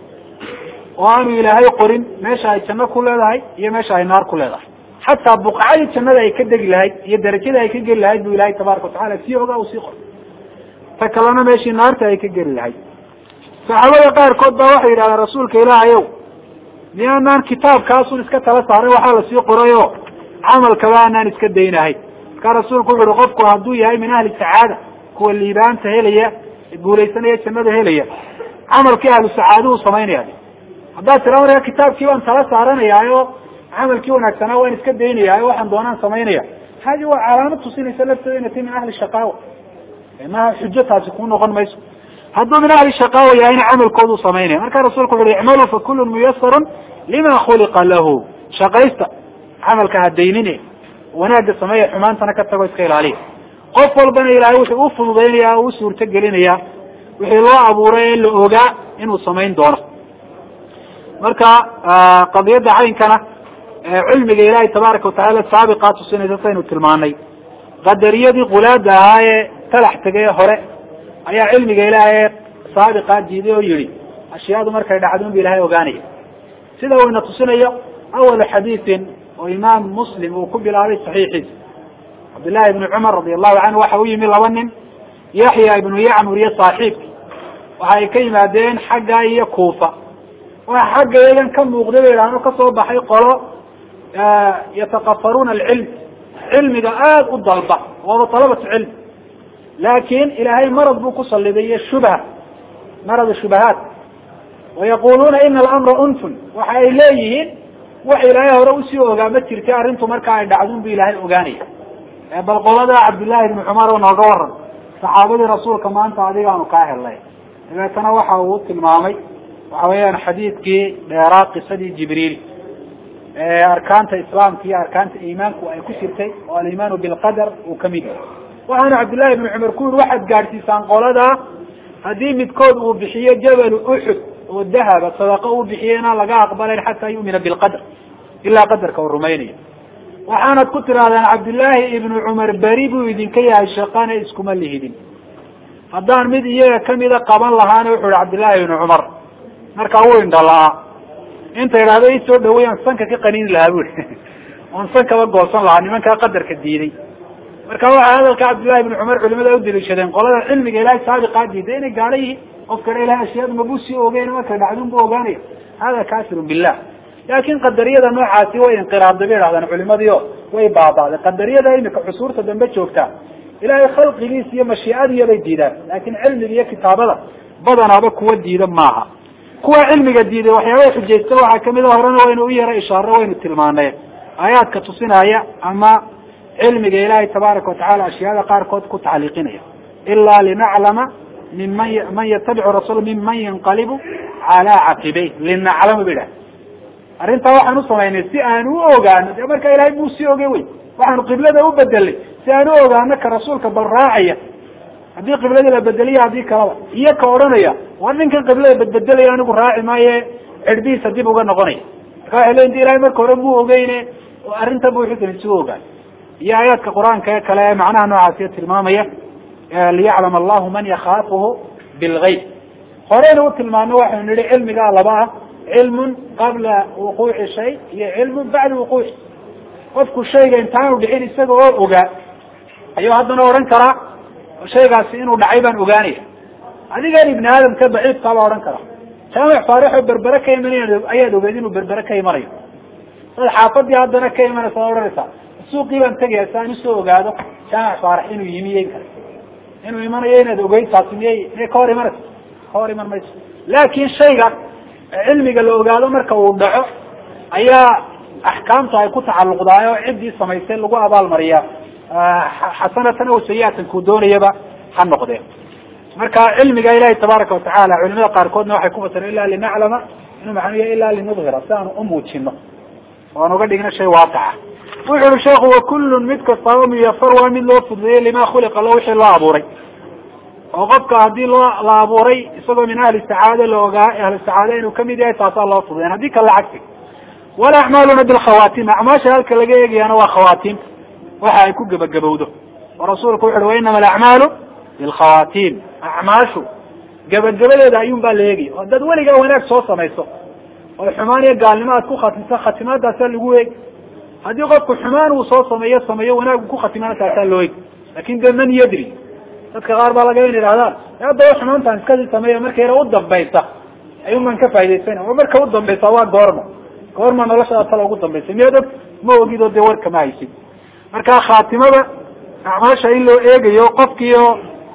oo aanu ilaahay qorin meesha ay janno ku leedahay iyo meesha ay naar ku leedahay xataa buqacadii jannada ay ka degi lahayd iyo darajada ay ka geli lahayd bu ilahay tabaraka watacala sii ogaa uu sii qoray ta kalena meeshii naarta ay ka geli lahayd saxaabada qaarkood baa waxay yidhahdeen rasuulka ilaahayow miyaanaan kitaabkaasun iska tala saaray waxaa lasii qoray o camalkaba aanaan iska daynahay markaa rasuulku wuxu uhi qofku hadduu yahay min ahli sacaada kuwa liibaanta helaya guulaysanaya jannada helaya camalkii ahlu sacaaduhu samaynaya haddaad tira markaa kitaabkii baan tala saaranayaayo camalkii wanaagsanaa waan iska daynayaayo waxaan doonaan samaynaya hadi waa calaamad tusinaysa lafteeda inay tahy min ahli shaqaawa maha xujo taasi kuu noqon mayso hadduu min ahli shaqaawa yahayna camalkoodu samaynaya marka rasulku wuxu uhi icmaluu fa kulun muyasarun lima khuliqa lahu shaqaysta camalka hadaynine wanaagga sameeya xumaantana ka tago iska ilaaliya qof walbana ilaahay wuxuu u fududaynaya o u suurto gelinaya wixii loo abuuray ee la ogaa inuu samayn doono marka qadiyadda caynkana cilmiga ilaahay tabaaraka watacaala saabiqaa tusinaysa saynu tilmaanay qadariyadii qulaada ahaa ee talax tegay hore ayaa cilmiga ilaahay saabiqaa diiday oo yihi ashyaadu markay dhacdo unba ilahay ogaanaya sida uu ina tusinayo awalu xadiidin oo imaam muslim uu ku bilaabay saxiixiisa cabdillahi ibni cumar radi allahu canhu waxa u yimi laba nin yaxya ibnu yacmur iyo saaxiibki waxa ay ka yimaadeen xagga iyo kuufa waxa xagga iyagan ka muuqday bay idhahno kasoo baxay qolo yatakafaruuna alcilm cilmiga aada u dalba waaba talabatu cilm laakin ilaahay marad buu ku saliday iyo shubha marad shubahaat wayaquluuna ina alamra unfun waxa ay leeyihiin wax ilaahay hore usii ogaa ma jirta arrintu marka ay dhacdun bu ilaahay ogaanaya bal qolada cabdillahi ibni cumar oo nooga waran saxaabadii rasuulka maanta adigaanu kaa helnay dabeetana waxa uu tilmaamay waxa weeyaan xadiidkii dheeraa qisadii jibriil arkaanta islaamka iyo arkaanta iimaanku ay ku jirtay oo alimaanu bilqadar uu kamid yahay waxaana cabdillahi ibni cumar ku yiri waxaad gaadhsiisaan qoladaa haddii midkood uu bixiyo jabalu uxud oo dahaba sadaqo uu bixiyo inaan laga aqbalayn xataa yu'mina bilqadar ilaa qadarka uu rumaynayo waxaanad ku tirahdaan cabdillaahi ibnu cumar beri buu idinka yahay shaqana iskuma lihidin haddaan mid iyaga kamida qaban lahaana wuxu ihi cabdillahi ibnu cumar markaa wuu indhala-aa inta idhahdo isoo dhaweeyaan sanka ka qaniini lahaa bui oon sankaba goosan lahaa nimankaa qadarka diiday marka waxaa hadalka cabdillahi ibni cumar culimada udaliishadeen qolada cilmiga ilahay saabiqaa diiday inay gaalo yihiin qofkana ilahay ashyaadu mabuu sii ogeyn markay dhacdun bu ogaanaya hada kafirun billah laakin qadariyada noocaasi way inqiraabday bay idhahdaan culimadii o way baaba'day qadariyada imika cusuurta dambe joogtaa ilahay khalqigiis iyo mashiicadiya bay diidaan laakin cilmiga iyo kitaabada badanaaba kuwa diida maaha kuwa cilmiga diiday waxyaabay xujaysta waxaa kamid a horena waynu u yara ishaaro waynu tilmaaneen aayaadka tusinaya ama cilmiga ilaahay tabaaraka watacala ashyaada qaarkood ku tacliiqinaya ilaa linaclama minman man yatabicu rasuul minman yanqalibu calaa caqibey linaclama ba idhaha arrintaa waxaan u samaynay si aan u ogaano de marka ilahay buu sii ogey wey waxaanu qiblada u bedelay si aan u ogaano ka rasuulka bal raacaya haddii qibladii la bedeliya haddii kalaba iyo ka odhanaya waa ninkan qiblada bedbedelaya anigu raaci maaye cirbihiisa dib uga noqonaya marka waxay leyin de ilahay marka hore muu ogeyne arrinta bu xusan isugu ogaan iyo aayaadka qur-aanka ee kale ee macnaha noocaasiyo tilmaamaya liyaclam allahu man yakaafuhu bilgayb horeyna u tilmaano waxaynu nihi cilmigaa laba ah cilmun qabla wuquuci shay iyo cilmun bacda wuquuci qofku shayga intaanu dhicin isaga oo ogaa ayuu haddana odhan karaa shaygaasi inuu dhacay baan ogaanaya adigan ibni aadamka baciidkaa baa odhan karaa jaamic faarixoo berbere ka imanay ayaad ogeed inuu berbere ka imanayo dad xaafadii haddana ka imanaysa ad odhanaysaa suuqii baan tegaya si aan usoo ogaado jaamic faarix inuu yimiyen kara inuu imanayo inaad ogeyd taasi miyay miyay ka hor imanaysa ka hor iman mayso laakin shayga cilmiga la ogaado marka uu dhaco ayaa axkaamta ay ku tacalluqdaay oo ciddii samaysay lagu abaalmariyaa xasanatan aw sayiatan kuu doonayaba ha noqdeen marka cilmiga ilahi tabaaraka watacaala culimada qaarkoodna waxay ku fasireen ila linaclama inuu maxanuya ila linudhira si aanu umuujino oo aan uga dhigno shay waaqaca wuxu uhi sheekhu wakullun mid kastaba muyafar waa mid loo fududeeyey lima khuliqa lo wixii loo abuuray oo qofka haddii loo la abuuray isagoo min ahli sacaade la ogaa ahli sacaade inuu kamid yahay taasaa loo fududeyn haddii kale lacagti walacmaaluna bilkhawaatim acmaasha halka laga eegayaana waa khawaatim waxa ay ku gebagabowdo oo rasuulku wuxu uhi wa inama alacmaalu bilkhawaatim acmaashu gebagabadeeda ayuun baa la eegaya oo dad weligaa wanaag soo samayso oo xumaan iyo gaalnimo aad ku khatimto khatimaadaasaa lagu eegi haddii qofku xumaan uu soo sameeyo sameeyo wanaagu ku khatimana taasaa loo eegi lakin de man yadri dadka qaar baa laga in idhahdaan haddaba xumaantaan iskasii sameeya marka yara u dambaysa ayuun baan ka faa'idaysana oo marka u dambaysa waa goorma goorma noloshada tala ugu dambaysa miyaad og ma ogid oo dee warka ma haysid marka khaatimada acmaasha in loo eegayo qofkiio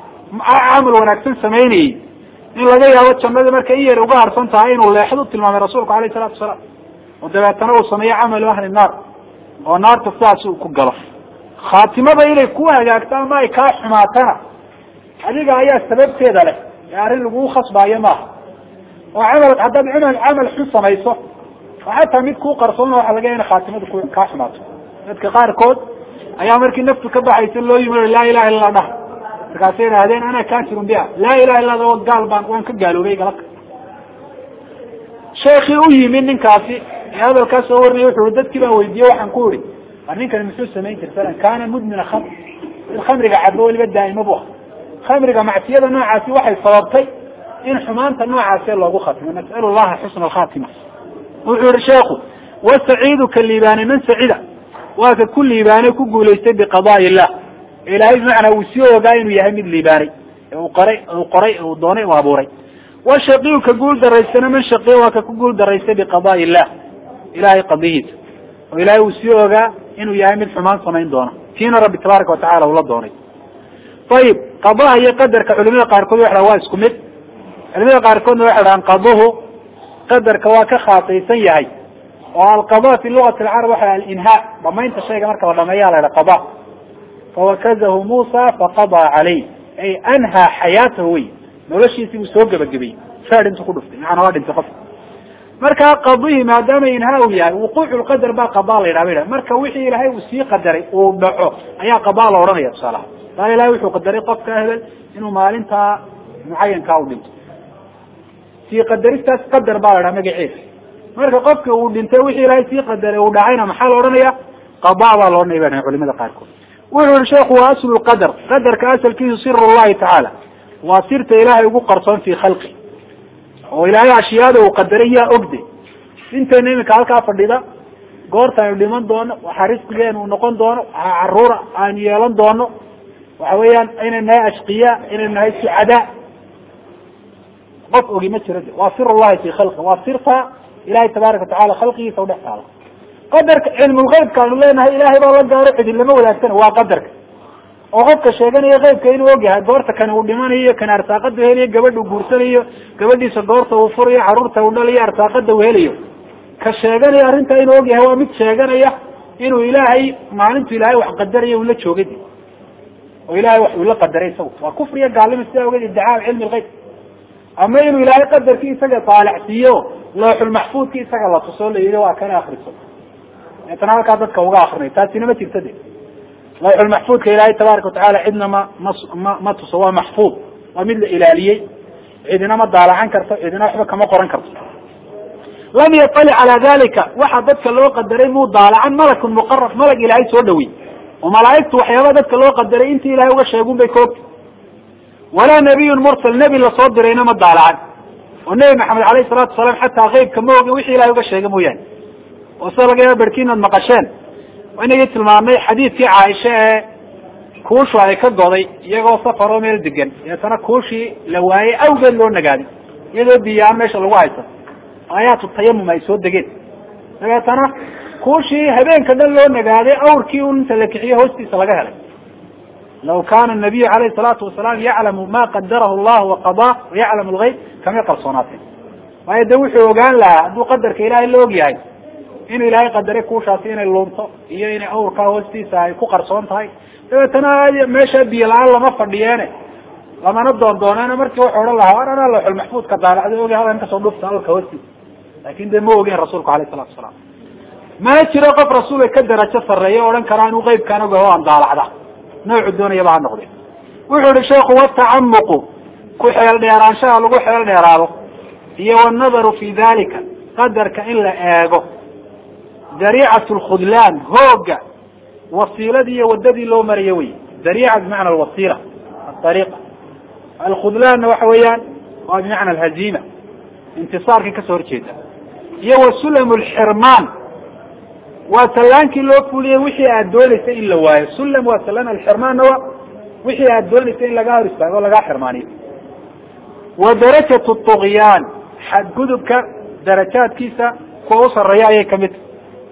camal wanaagsan samaynayey in laga yaabo jannada marka in yar uga harsan tahay inuu leexad u tilmaamay rasuulku alayh salatu wasalaam oo dabeetana uu sameeyo camalu ahli naar oo naarta sidaas uu ku galo khaatimada inay ku hagaagto ama ay kaa xumaatana adiga ayaa sababteeda leh ee arrin lagugu khasbaayo maaha oo camal haddaad camal camal xun samayso oo xataa mid kuu qarsoona waxa laga ina khaatimada ku kaa xumaato dadka qaarkood ayaa markii naftu ka baxaysa loo yimi laa ilaha illa dhah markaasay idhahdeen ana kafirun biha laa ilaha illa o gaal baan waan ka gaaloobay galaka sheekii u yimi ninkaasi ee hadalkaa soo warinaya wuxu i dadkii baan weydiiyey waxaan ku ihi war ninkani muxuu samayn jir falan kana mudmina khamr mid khamriga cabo weliba daa'ima bu ah khamriga macsiyada noocaasi waxay sababtay in xumaanta noocaasee loogu khatimo nas'alu llaha xusna alkhatima wuxuu yihi sheekhu wasaciidu ka liibaanay man sacida waa ka ku liibaanay ku guulaystay biqadaai illah ilaahay bimacnaa uu sii ogaa inuu yahay mid liibaanay ee uu qoray uu qoray uu doonay u abuuray washaqiyu ka guul daraysana man shaqiya waa ka ku guul daraystay biqadaai illah ilahay qadihiisa oo ilaahay uu sii ogaa inuu yahay mid xumaan samayn doona tiina rabbi tabaaraka watacala ula doonay ayib qadaha iyo qadarka culimada qaarkood waxa waa isku mid culimada qaarkoodna waxay dhahaan qaduhu qadarka waa ka khaasaysan yahay oo alqada fi lugati alcarab waxa alinhaa dhamaynta shayga marka la dhameeya la ha qada fawakazahu muusa faqadaa calayh ay anhaa xayaatahu wey noloshiisii buu soo gebagabayey faad intu ku dhuftay macana waa dhintay qofka markaa qadihi maadaama inhaa uu yahay wuquucu lqadar baa qadaa la yidhaha ba yidhaha marka wixii ilaahay uu sii qadaray uu dhaco ayaa qadaa la odhanaya tusaalaha qaala ilahay wuxuu qadaray qofka hebel inuu maalintaa mucayankaa u dhinto sii qadaristaas qadar baa la dhaha magaceeda marka qofki uu dhintay wixii ilaahay sii qadaray uu dhacayna maxaa la odhanaya qadaa baa la odhanaya ba dhahay culimada qaarkood wuxuu yihi sheekhu waa aslu lqadar qadarka asalkiisu sir llahi tacaala waa sirta ilaahay ugu qarsoon fi khalqi oo ilaahay ashyaada uu qadaray yaa ogde intayna iminka halkaa fadhida goorta aynu dhiman doono waxaa risqigeenu uu noqon doono waxaa caruura aanu yeelan doono waxa weeyaan inaynu nahay ashqiya inaynu nahay sucadaa qof ogi ma jiro de waa sir llahi fi khalqi waa sirta ilahay tabaaraka watacala khalqigiisa udhex taala qadarka cilmulgeybka aanu leenahay ilahay baa la gaaro cidin lama wadaagsana waa qadarka oo qofka sheeganaya keybka inuu ogyahay goorta kan uu dhimanayo kan arsaaqada helayo gabadha uu guursanayo gabadhiisa goorta uu furayo caruurta uu dhalayo arsaaqada uu helayo ka sheeganaya arrintaa inuu ogyahay waa mid sheeganaya inuu ilaahay maalintu ilaahay wax qadaraya uu la joogay oo ilahay wax uu la qadaray isagu waa kufriya gaalima sidaa ogeed iddicaa cilmi lgeyb ama inuu ilaahay qadarkii isaga taalacsiiyo looxulmaxfuudki isaga la tuso la yihi waa kana akriso deetana halkaa dadka uga akrinay taasina ma jirta de lawxulmaxfuudka ilaahay tabaaraka watacala cidna ma ma ma ma tuso waa maxfuud waa mid la ilaaliyey cidina ma daalacan karto cidina waxba kama qoran karto lam yaطalic calaa dalika waxa dadka loo qadaray muu daalacan malakun muqarab malag ilaahay soo dhawey oo malaaigtu waxyaaba dadka loo qadaray intii ilahay uga sheegun bay koogta walaa nabiyun mursal nebi lasoo dirayna ma daalacan oo nebi maxamed alayhi salatu wasalaam xataa keybka ma ogin wixii ilahay uga sheega mooyaane oo sida laga yaaba berkiin ad maqasheen inagii tilmaamnay xadiidkii caaisha ee kuushu ay ka goday iyagoo safaroo meel degan deetana kuushii la waayey awgeed loo nagaaday iyadoo biyaan meesha lagu haysan aayaatu tayamum ay soo degeen dabeetana kuushii habeenka dhan loo nagaaday awrkii un inta la kixiyo hoostiisa laga helay law kana nabiyu alayhi salaatu wasalaam yaclamu ma qadarahu llahu waqadaa wayaclamu lgeyb kamay qalsoonaatee waayo de wuxuu ogaan lahaa hadduu qadarka ilaahay la og yahay inuu ilaahay qadaray kuushaasi inay lunto iyo inay awrkaa hoostiisa ay ku qarsoon tahay dabeetana meesha biyo la-aan lama fadhiyeene lamana doon dooneene markii wuxuu odhan lahaa war anaa lawxul maxfuudka daalacda ogi hadan kasoo dhufta awrka hoostiisa laakin de ma ogeen rasuulku alayh salatu wasalaam mana jiro qof rasuulka ka darajo sarreeya o odhan karaa inuu qeybkaan ogaho aan daalacda noocu doonayaba ha noqde wuxuu yihi sheikhu watacamuqu ku xeel dheeraanshaha lagu xeel dheeraado iyo wanadaru fi dalika qadarka in la eego dariicat lkhudlaan hooga wasiiladii iyo wadadii loo marayo wey dariica bimacna alwasiila aariiqa alkhudlaanna waxa weeyaan waa bimacna alhaziima intisaarkan kasoo horjeeda iyo wasulam lxirmaan waa sallaankii loo fuliyey wixii aad doonaysa in la waayo sulam waa salaan alxirmaanna waa wixii aad doonaysa in lagaa hor istaago o lagaa xirmaaniyo wa darajat طugyaan xadgudubka darajaadkiisa kuwa u sareeya ayay kamid tahy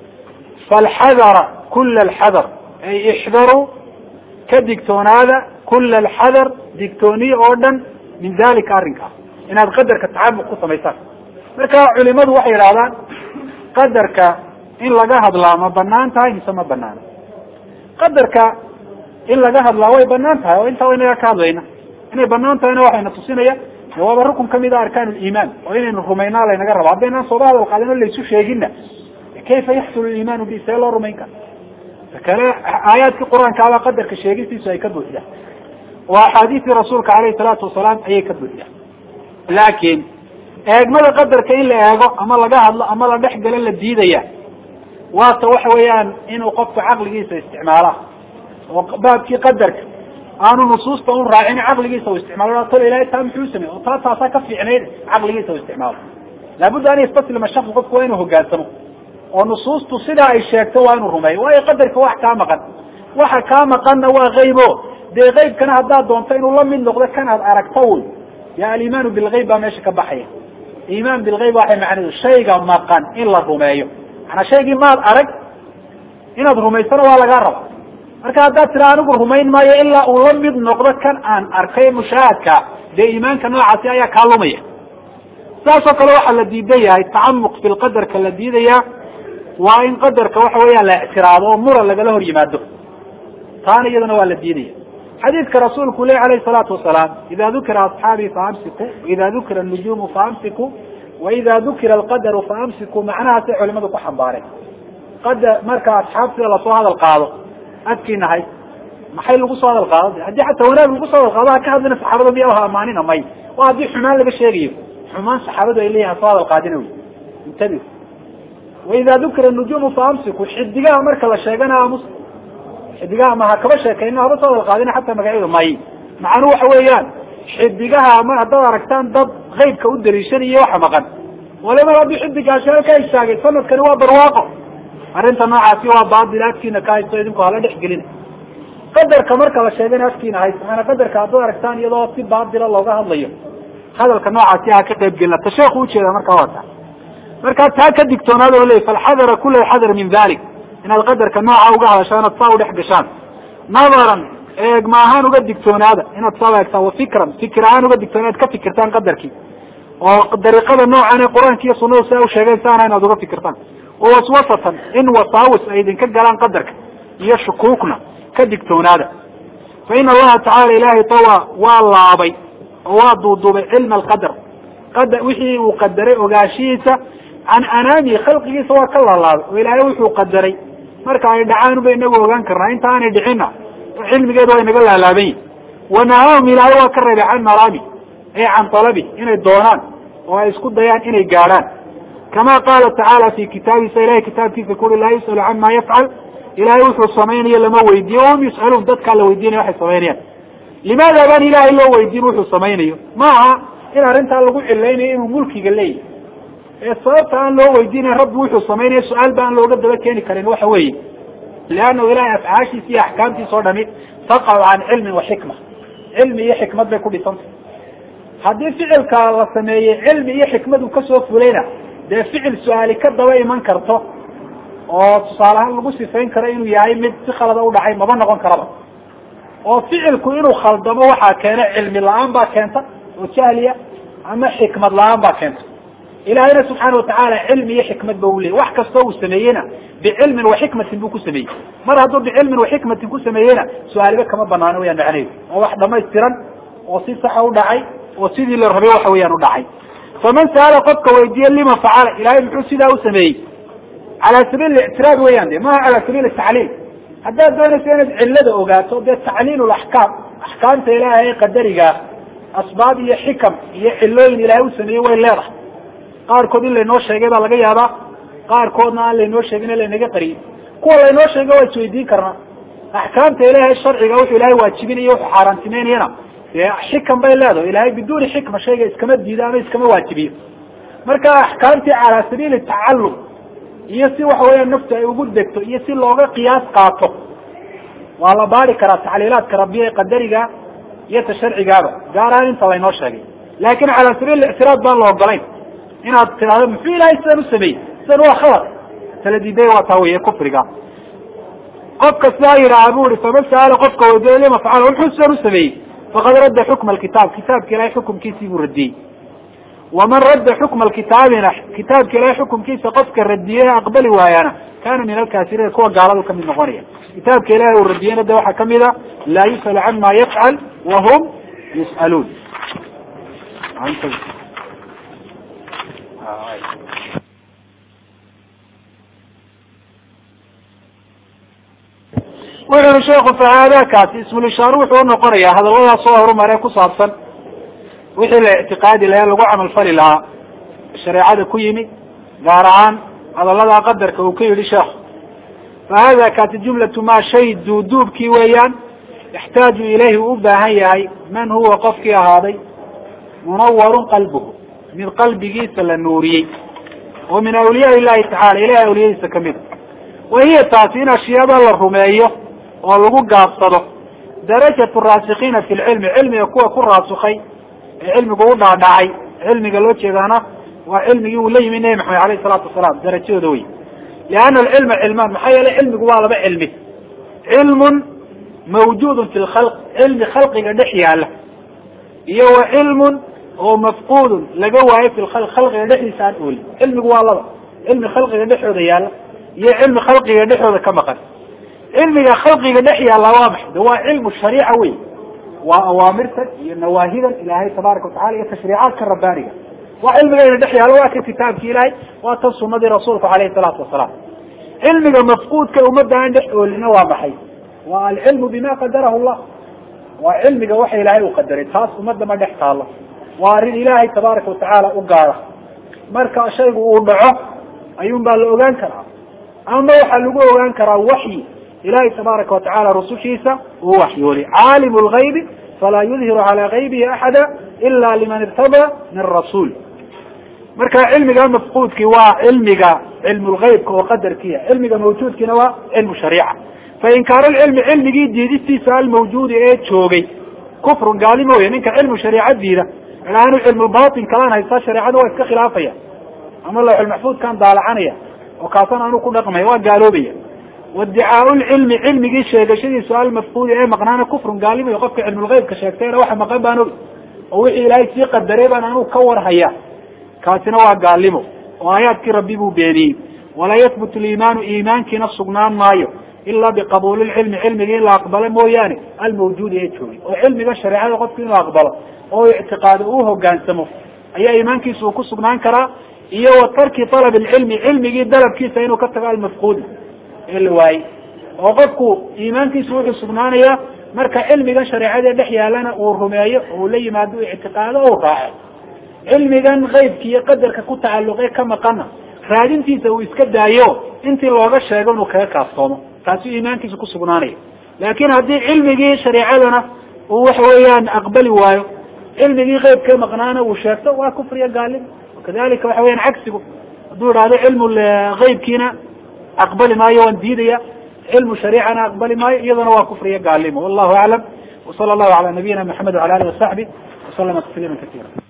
falxadara kula alxadar ay ixdaruu ka digtoonaada kula alxadar digtooniye oo dhan min dalika arrinkaas inaad qadarka tacamuq ku samaysaan marka culimadu waxay yidhahdaan qadarka in laga hadlaa ma banaan tahay mise ma banaana qadarka in laga hadlaa way banaan tahay oo intaa inaga ka hadlayna inay banaan tahayna waxayna tusinaya waaba rukun kamid a arkaan liimaan oo inaynu rumaynaa laynaga rabo haddaynaan sooba hadal qaadin o laysu sheeginna kayfa yaxsulu liimaanu bi see loo rumayn kara kale aayaadkii qur-aankaabaa qadarka sheegistiisu ay ka buuxdaan oo axaadiistii rasuulka alayhi salaatu wasalaam ayay ka buuxdaan laakiin eegmada qadarka in la eego ama laga hadlo ama la dhex galo la diidaya waata waxa weeyaan inuu qofku caqligiisa isticmaala oo baabkii qadarka aanu nusuusta un raacin caqligiisa u isticmaalo tol ilahay taa muxuu samey oo taa taasaa ka fiicnayd caqligiisa u isticmaalo laabudda an yastaslima shaksu qofku waa inuu hogaansamo oo nusuustu sidaa ay sheegto waa inuu rumeeyo waayo qadarka wax kaa maqan waxa kaa maqanna waa kaybo dee kaybkana haddaad doonto inuu la mid noqdo kan aad aragto wy ya alimaanu bilgayb baa meesha ka baxaya iimaan bilgayb waxay macnahedu shayga maqan in la rumeeyo manaa shaygii maad arag inaad rumaysana waa lagaa raba marka haddaad tira anigu rumayn maayo ilaa uu la mid noqdo kan aan arkay mushaahadka dee iimaanka noocaasi ayaa kaa lumaya saasoo kale waxaa la diidan yahay tacamuq fi lqadarka la diidaya waa in qadarka waxa weeyaan la ictiraado oo muran lagala hor yimaado taana iyadana waa la diidaya xadiidka rasuulku leh alayh salaatu wasalaam ida dukira asxaabii faamsiku waida dukira nujuumu faamsiku waida dukira alqadaru faamsiku macnahaasay culimadu ku xambaareen qadar marka asxaabtida lasoo hadal qaado adkiina hay maxay lagu soo hadal qaado haddii xataa wanaag lagu soo hadal qaado ha ka hadlina saxaabada miya ha amaanina may waa haddii xumaan laga sheegayo xumaan saxaabadu ay leeyihin hasoo hadal qaadina wy intabi waida dukira nujuumu faamsiku xidigaha marka la sheegana amus xidigaha ma ha kaba sheekayno haba soo hadal qaadina xataa magacyadu may macnuu waxa weeyaan xidigaha ma haddaad aragtaan dad kaybka u daliishanayo waxa maqan waliba haddii xidigaasi halka istaagay sanadkani waa barwaaqo arrinta noocaasi waa baadil afkiina ka haysto idinku hala dhex gelina qadarka marka la sheegana afkiina haysto maana qadarka haddaad aragtaan iyadoo si baadila looga hadlayo hadalka noocaasi ha ka qayb gelina ta sheeku ujeeda markaa waa ta markaa taa ka digtoonaada o ley falxadara kula xadar min dalik inaad qadarka nooca uga hadashaan inaad saa udhex gashaan nadaran eegma ahaan uga digtoonaada inaad saa eegtaan wa fikran fikir ahaan uga digtoona inaad ka fikirtaan qadarkii oo dariiqada noocan ee qur-aanka iyo sunadu si ay usheegeen saana inaad uga fikirtaan waswasatan in wasaawis ay idinka galaan qadarka iyo shukuukna ka digtoonaada fa ina allaha tacala ilaahay tawa waa laabay oo waa duuduubay cilma alqadar qadar wixii uu qadaray ogaanshihiisa can anaamihi khalqigiisa waa ka laalaabay oo ilaahay wuxuu qadaray marka ay dhacaan ba inagu ogaan karnaa inta aanay dhicinna cilmigeedu waa inaga laalaaban yihin wanahaahum ilaahay waa ka reebay can maraami ee can talabi inay doonaan oo ay isku dayaan inay gaadhaan kama qaala tacaala fi kitaabiisa ilahay kitaabkiisa kuri laa yus'alu cama yafcal ilahay wuxuu samaynayo lama weydiiyo wahum yus'aluun dadkaa la weydiinaya waxay samaynayaan limaada baan ilaahay loo weydiin wuxuu samaynayo ma aha in arrintaa lagu cilaynayo inuu mulkiga leeyahy ee sababta aan loo weydiinayn rabbi wuxuu samaynayo su-aal ba aan looga daba keeni karin waxa weeye liannahu ilahay afcaashiisa iyo axkaamtiisa o dhami taqacu can cilmin wa xikma cilmi iyo xikmad bay ku dhisantay haddii ficilka la sameeyey cilmi iyo xikmad uu kasoo fulayna dee ficil su-aali ka daba iman karto oo tusaale ahaan lagu sifayn karo inuu yahay mid si khalada u dhacay maba noqon karaba oo ficilku inuu khaldamo waxaa keena cilmi la-aan baa keenta oo jahliya ama xikmad la-aan baa keenta ilaahayna subxaana watacaala cilmi iyo xikmad ba u leeyay wax kastoo uu sameeyeyna bicilmin wa xikmatin buu ku sameeyey mar hadduu bicilmin wa xikmatin ku sameeyeyna su-aaliba kama banaano wayaan macnaheedu oo wax dhamaystiran oo si saxa u dhacay oo sidii la rabay waxa weeyaan u dhacay faman sa'ala qofka weydiiye lima facala ilahay muxuu sidaa u sameeyey cala sabiil ictiraad weeyaan de maha cala sabiil tacliil haddaad doonaysa inaad cilada ogaato dee tacliil axkaam axkaamta ilaahay qadarigaa asbaab iyo xikam iyo cilooyin ilaahay u sameeyey way leedahay qaarkood in laynoo sheegay baa laga yaabaa qaarkoodna aan laynoo sheegin in laynaga qariyey kuwa laynoo sheegay waa isweydiin karnaa axkaamta ilaahay sharciga wuxuu ilahay waajibinayo wuxuu xaaraantimeynayana dee xikam bay leedahay ilahay biduuni xikma shayga iskama diido ama iskama waajibiyo marka axkaamtii calaa sabiili tacallum iyo si waxa weeyaan naftu ay ugu degto iyo si looga qiyaas qaato waa la baari karaa tacliilaadka rabbiya ee qadariga iyo ta sharcigaaba gaar ahaan inta laynoo sheegay laakin calaa sabiil ictiraad baan la ogolayn inaad tidhahdo muxuu ilahay sidan u sameeyey sidan waa khalad tala diiday waa taa weye kufriga qofka sidaa yidhaaha bu ihi faman sa'ala qofka weydiiyo lima facala wuxuu sidan u sameeyey faqad radda xukma alkitaab kitaabka ilahay xukumkiisii buu radiyey waman radda xukma alkitaabina kitaabka ilahay xukumkiisa qofka radiyey aqbali waayana kana min alkaafiriina kuwa gaaladu kamid noqonaya kitaabka ilahay uu radiyeyna de waxaa kamid a laa yus'alu cama yafcal wahum yus'aluun wuxu ui sheikhu fahaadakaasi ismulishaar wuxuu unoqonayaa hadalladaas soo horumaree ku saabsan wixii la ictiqaadi lahaa lagu camal fali lahaa shareecada ku yimi gaar ahaan hadallada qadarka uu ka yidhi sheekhu fa hada kaasi jumlatu maa shay duuduubkii weeyaan yaxtaaju ilayhi uu u baahan yahay man huwa qofkii ahaaday munawarun qalbuhu mid qalbigiisa la nuuriyey oo min awliyaa illahi tacala ilahay awliyadiisa kamida wa hiya taasi in ashyaada la rumeeyo oo lagu gaabsado darajatu raasikiina fi lcilmi cilmiga kuwa ku raasukay ee cilmigu u dhaadhacay cilmiga loo jeedaana waa cilmigii uu la yimi nebi maxamed alayh salaatu wasalaam darajadooda wey lianna alcilma cilmaan maxaa yeelay cilmigu waa laba cilmi cilmun mawjuudun fi lkhalq cilmi khalqiga dhex yaala iyo wa cilmun oo mafquudun laga waayo fi lkhalq khalqiga dhexdiisa aan oolin cilmigu waa laba cilmi khalqiga dhexooda yaala iyo cilmi khalqiga dhexooda ka maqan cilmiga khalqiga dhex yaalla waa maxay de waa cilmu shariica wey waa awaamirtan iyo nawaahidan ilaahay tabaaraka watacala iyo tashriicaadka rabbaaniga waa cilmigayna dhex yaalla waa ka kitaabki ilaahay waa tan sunadii rasuulku alayhi salaatu wasalaam cilmiga mafquudka ummadda aan dhex oolina waa maxay waa alcilmu bima qadarahu llah waa cilmiga waxa ilaahay uu qadaray taas ummadda ma dhex taalo waa arrin ilaahay tabaaraka watacaala u gaara marka shaygu uu dhaco ayuun baa la ogaan karaa ama waxaa lagu ogaan karaa waxyi ilahay tabaaraka watacala rusushiisa uu waxyoolay caalimu lgaybi falaa yudhiru calaa gaybihi axada ila liman irtadaa min rasuul marka cilmiga mafquudkii waa cilmiga cilmu lgaybka oo qadarkiia cilmiga mawjuudkiina waa cilmu shariica fa inkaaru lcilmi cilmigii diidistiisa almawjuudi ee joogay kufrun gaalimo wey ninka cilmu shariica diida ilaanu cilmulbatin kalaan haystaa shareecada waa iska khilaafaya ama lawxulmaxfuudkaan daalacanaya oo kaasan aanu ku dhaqmaya waa gaaloobaya wadicaau lcilmi cilmigii sheegashadiisu almafquudi ee maqnaana kufrun gaalimo qofka cilmulgeybka sheegtayna waxa maqan baan og oo wixii ilaahay sii qadaray baan anuu ka warhaya kaasina waa gaalimo oo aayaadkii rabbi buu beeniyey walaa yahbutu liimaanu iimaankiina sugnaan maayo ilaa biqabuuli lcilmi cilmigii in la aqbalo mooyaane almawjuudi ee joogay oo cilmiga shareecada qofku inuu aqbalo oo ictiqaado uu hogaansamo ayaa iimaankiisa uu ku sugnaan karaa iyo wa tarki alab lcilmi cilmigii dalabkiisa inuu ka tago almafquudi ee la waayey oo qofku iimaankiisu wuxuu sugnaanayaa marka cilmigan shareecada dhex yaalana uu rumeeyo oo uu la yimaado ictiqaado o raaco cilmigan kaybki iyo qadarka ku tacalluqe ka maqana raadintiisa uu iska daayo intii looga sheego inuu kaga kaaftoomo taasuu iimaankiisa ku sugnaanaya laakin haddii cilmigii shareecadana uu waxa weeyaan aqbali waayo cilmigii keybka maqnaana uu sheegto waa kufriya gaalim kadalika waxa weyan cagsigu hadduu idhahdo cilmu keybkiina aqbali maayo waan diidaya cilmu shariicana aqbali maayo iyadana waa kufriya gaalimo wallahu aclam wsala allahu ala nabiyina maxamed wala alih wasaxbi waslama tasliima kasiira